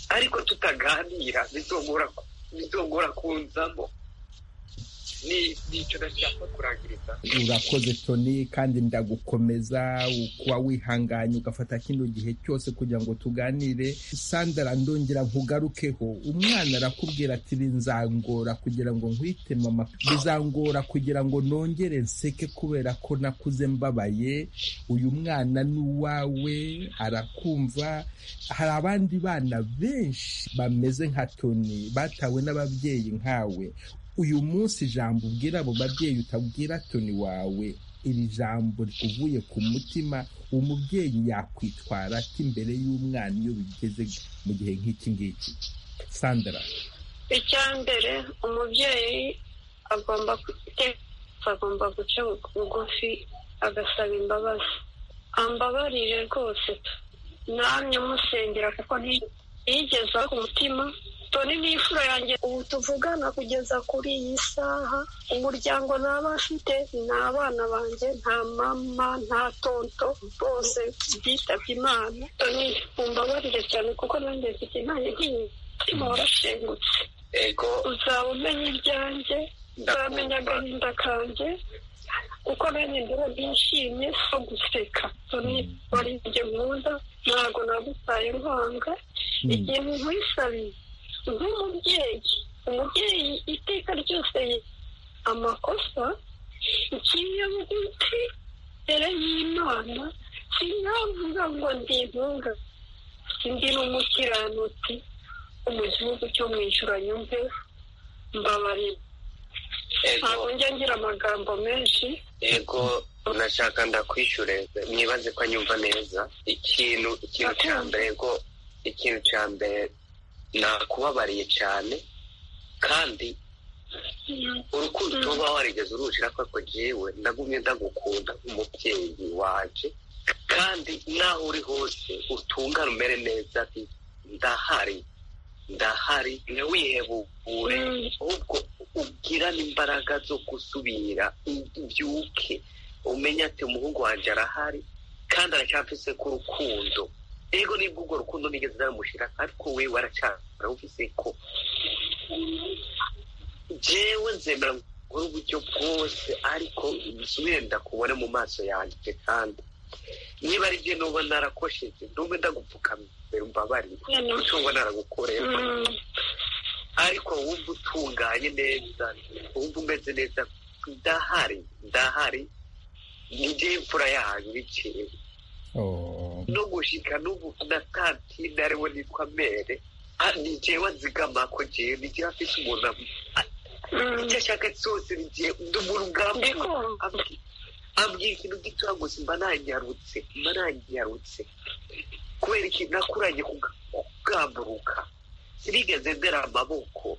ariko tutaganira bizongora kunzamo nicyo ndashaka kurangiriza urakoze toni kandi ndagukomeza kuba wihanganye ugafata kino gihe cyose kugira ngo tuganire sandara ndongera nkugarukeho umwana arakubwira ati bizangora kugira ngo nkwite mama bizangora kugira ngo nongere nseke kubera ko nakuze mbabaye uyu mwana ni uwawe arakumva hari abandi bana benshi bameze nka toni batawe n'ababyeyi nkawe uyu munsi ijambo ubwira abo babyeyi utabwira toni wawe iri jambo uvuye ku mutima umubyeyi yakwitwara ati imbere y'umwana iyo bigeze mu gihe nk'iki ngiki sandara icya mbere umubyeyi agomba agomba guca bugufi agasaba imbabazi ambabarire rwose namwe musengera kuko ntiyigeze ku mutima toni ni imfura yanjye ubu tuvugana kugeza kuri iyi saha umuryango ntaba afite ni abana banjye nta mama nta tonto bose bitabye imana toni mumbabarire cyane kuko nanjye mfite intare nk'iyi mutima warashengutse uzaba umenya ibyanjye uzamenya agahinda kanjye kuko nanjye ndeba nishimye so guseka toni wari ibyo nkunda ntabwo nagutaye nkanga igihe nkwisabiye nk'umubyeyi umubyeyi iteka ryose amakosa ikinya bugufi mbere y'imana sinavuga ngo ndi intunga ndi n'umukiranutsi mu gihugu cyo mu ijoro nyumve mbabarira ntabwo njya ngira amagambo menshi yego unashaka ndakwishyure mwibaze ko anyumva neza ikintu ikintu cya mbere ngo ikintu cya mbere nakubabariye cyane kandi urukundo uba warigeze urushira ko ako jyewe ndagumye ndagukunda nk'umubyeyi waje kandi naho uri hose utungane umere neza ndahari ndahari ntiwihebukure ahubwo ugirane imbaraga zo gusubira ubyuke umenye ati umuhungu wanjye arahari kandi aracyafise ku rukundo ego nibwo urwo rukundo nigeze naramushyira ariko we waracyara uvuze ko jewe nzemera nkore uburyo bwose ariko nsubire ndakubone mu maso yanjye kandi niba ari byo nuba narakosheje nube ndagupfukamira umbabarire cyangwa naragukorera ariko wumva utunganye neza wumva umeze neza ndahari ndahari njye imfura yanyu bikewe no gushika n'ubu na kantine ariwe nitwa mere ni jewe nzigama ko jewe ni jewe afise umuntu icyo ashaka cyose ni jewe ndi umuntu ubwambere ambwira ikintu gitoya gusa mba nanyarutse mba nanyarutse kubera ikintu nakuranye kugamburuka sinigeze ndera amaboko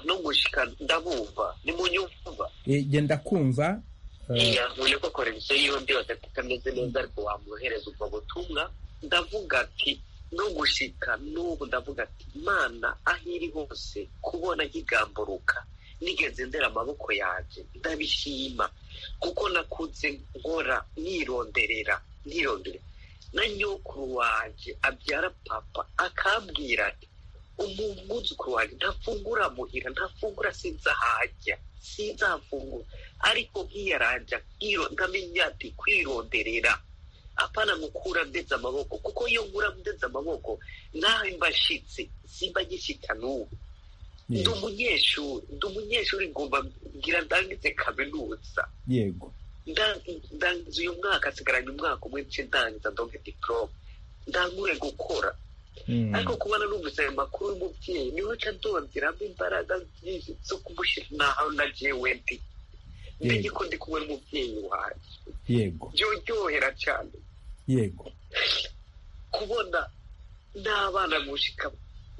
no gushika ndabumva ni mu nyumva genda kumva yavuye ko koreviziyo yiwe byose atameze neza ariko wamwohereza ubwo butumwa ndavuga ati no gushika n'ubu ndavuga ati imana aho iri hose kubona nkigamburuka nigeze ndera amaboko yanjye ndabishima kuko nakunze nkora nironderera nirondera na nyokuru wanjye abyara papa akambwira ati umwuzukuru wanjye ntafungura muhira ntafungura sinzahajya sinzafungura ariko nk'iyaranja nkamenya ati kwironderera apana mukura ndetse amaboko kuko iyo ngura ndetse amaboko naho mbashyitsi simba gishyika n'ubu ndi umunyeshuri ndi umunyeshuri ngomba ngira ndangize kaminuza yego ndangiza uyu mwaka nsigaranye umwaka umwe nce ndangiza ndonke diporome ndangure gukora ariko kubona numvise ayo makuru y'umubyeyi niwe nca ndongeramo imbaraga nyinshi zo kumushyira nagiye wendi menya ko ndi kumwe n'umubyeyi wanjye yego byorohera cyane yego kubona n'abana mushika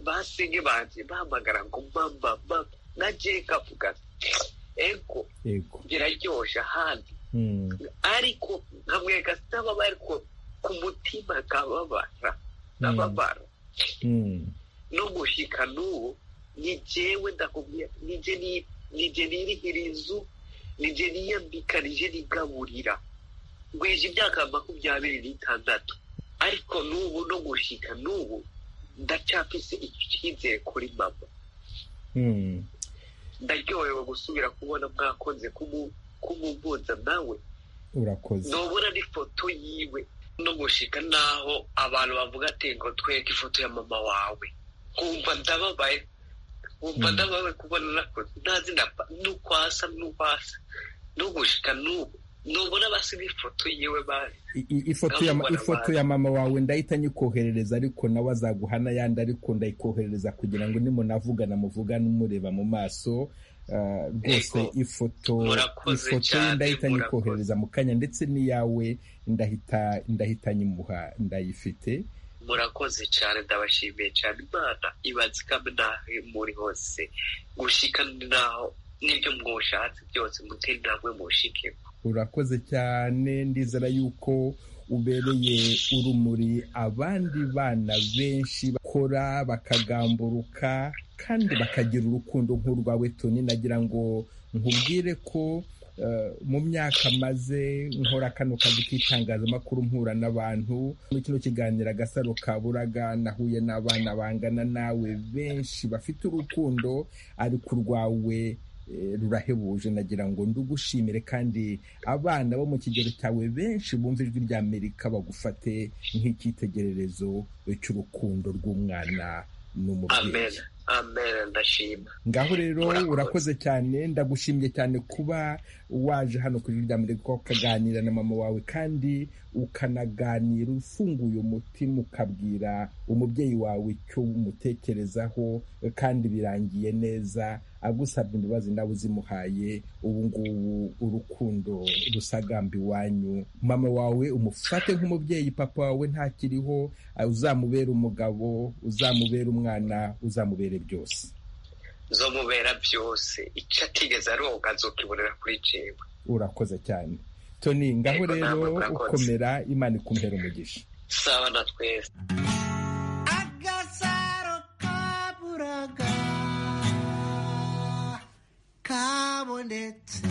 basinye banjye bahamagara ngo mama mama na jeka avugana ego biraryoshye ahandi ariko nkamwereka sitababa ariko ku mutima nkababara nkababara no gushika n'ubu ni jewe ndakomeye nije nirihira inzu nije niyambika nije nigaburira ngwije imyaka makumyabiri n'itandatu ariko n'ubu no gushika n'ubu ndacafise icyizere kuri mama ndaryohewe gusubira kubona mwakoze kumumbuza nawe urakoze nubona n'ifoto yiwe no gushika naho abantu bavuga ati ngo tweke ifoto ya mama wawe kumva ndababaye kumva ndababaye kubona nakoze ntazi n'ukwasa n'ukwasa no gushika n'ubu nubona basiga ifoto yiwe ifoto ya mama wawe ndahita nyikoherereza ariko nawe azaguha n'ayandi ariko ndayikoherereza kugira ngo nimunavugana muvugane umureba mu maso rwose ifoto ifoto ye ndahita nyikoherereza mu kanya ndetse n'iyawe ndahita nyimuha ndayifite murakoze cyane ndabashimiye cyane imana ibanza n'aho muri hose gushika n'aho n'ibyo mwushatse byose mutera intambwe mushikemo urakoze cyane ndizera yuko ubereye urumuri abandi bana benshi bakora bakagamburuka kandi bakagira urukundo nk'urwawe toni nagira ngo nkubwire ko mu myaka maze nkora kano kazi k'itangazamakuru mpura n'abantu muri kino kiganiro agasaro kaburaga nahuye n'abana bangana nawe benshi bafite urukundo ariko urwawe rurahebuje nagira ngo ndugushimire kandi abana bo mu kigero cyawe benshi bumva ijwi rya amerika bagufate nk'icyitegererezo cy'urukundo rw'umwana n'umubyeyi ngaho rero urakoze cyane ndagushimye cyane kuba waje hano ku ijwi rya amerika ukaganira na mama wawe kandi ukanaganira ufunguye umutima ukabwira umubyeyi wawe icyo umutekerezaho kandi birangiye neza agusabye imbabazi nawe uzimuhaye ubu ngubu urukundo rusagamba iwanyu mama wawe umufate nk'umubyeyi papa wawe ntakiriho uzamubera umugabo uzamubera umwana uzamubere byose uzamubera byose icyo atigeze aroga azokibonera kuri jewe urakoze cyane toni ngaho rero ukomera imana ikumpera umugisha sawa na twese agasaro kaburaga kabonetse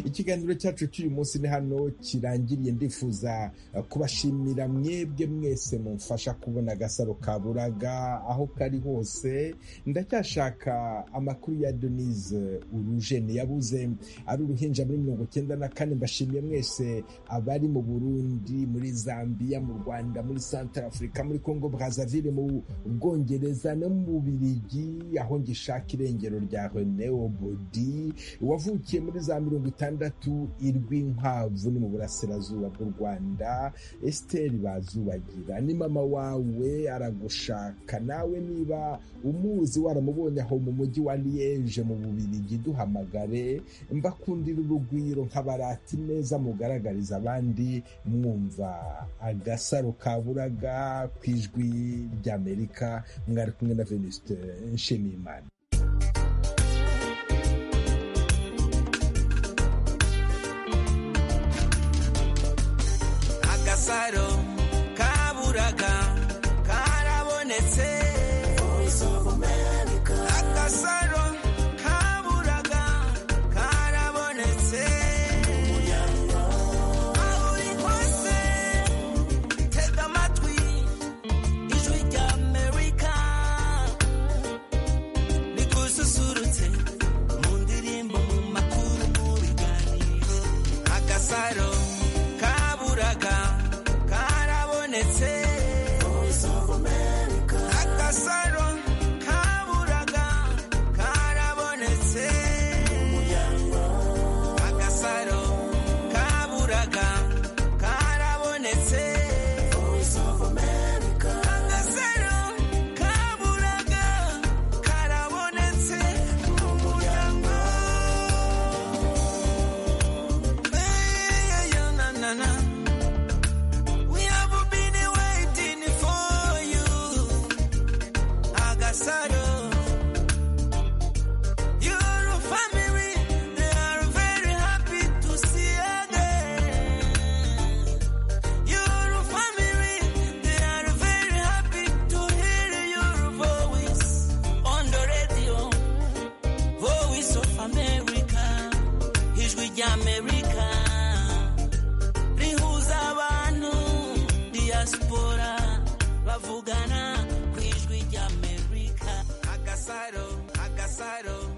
ikiganiro cyacu cy'uyu munsi ni hano kirangiriye ndifuza kubashimira mwebwe mwese mumfasha kubona agasaro kaburaga aho kari hose ndacyashaka amakuru ya denise urujeni yabuze ari uruhinja muri mirongo icyenda na kane mbashimiye mwese abari mu burundi muri zambia mu rwanda muri santara afurika muri congo brazaville mu bwongereza no mu birigi aho ngishaka irengero rya rene obodi wavukiye muri za mirongo itanu itandatu irw'inkwavu ni mu burasirazuba bw'u rwanda esiteri bazubagira ni mama wawe aragushaka nawe niba umuzi waramubonye aho mu mujyi wa liyeje mu bubirigi duhamagare mbakundira urugwiro nkabarati neza mugaragariza abandi mwumva agasaro kaburaga ku ijwi ry'amerika mwari kumwe na venuste nshimiyimana agasaro kaburaga karabonetse agasaro kaburaga karabonetse aho uri hose tega amatwi ijwi rya amerika rigususurutse mu ndirimbo mu makuru mu biganiro agasaro kaburaga karabonetse tuvugana ku ijwi ry'amerika agasaro agasaro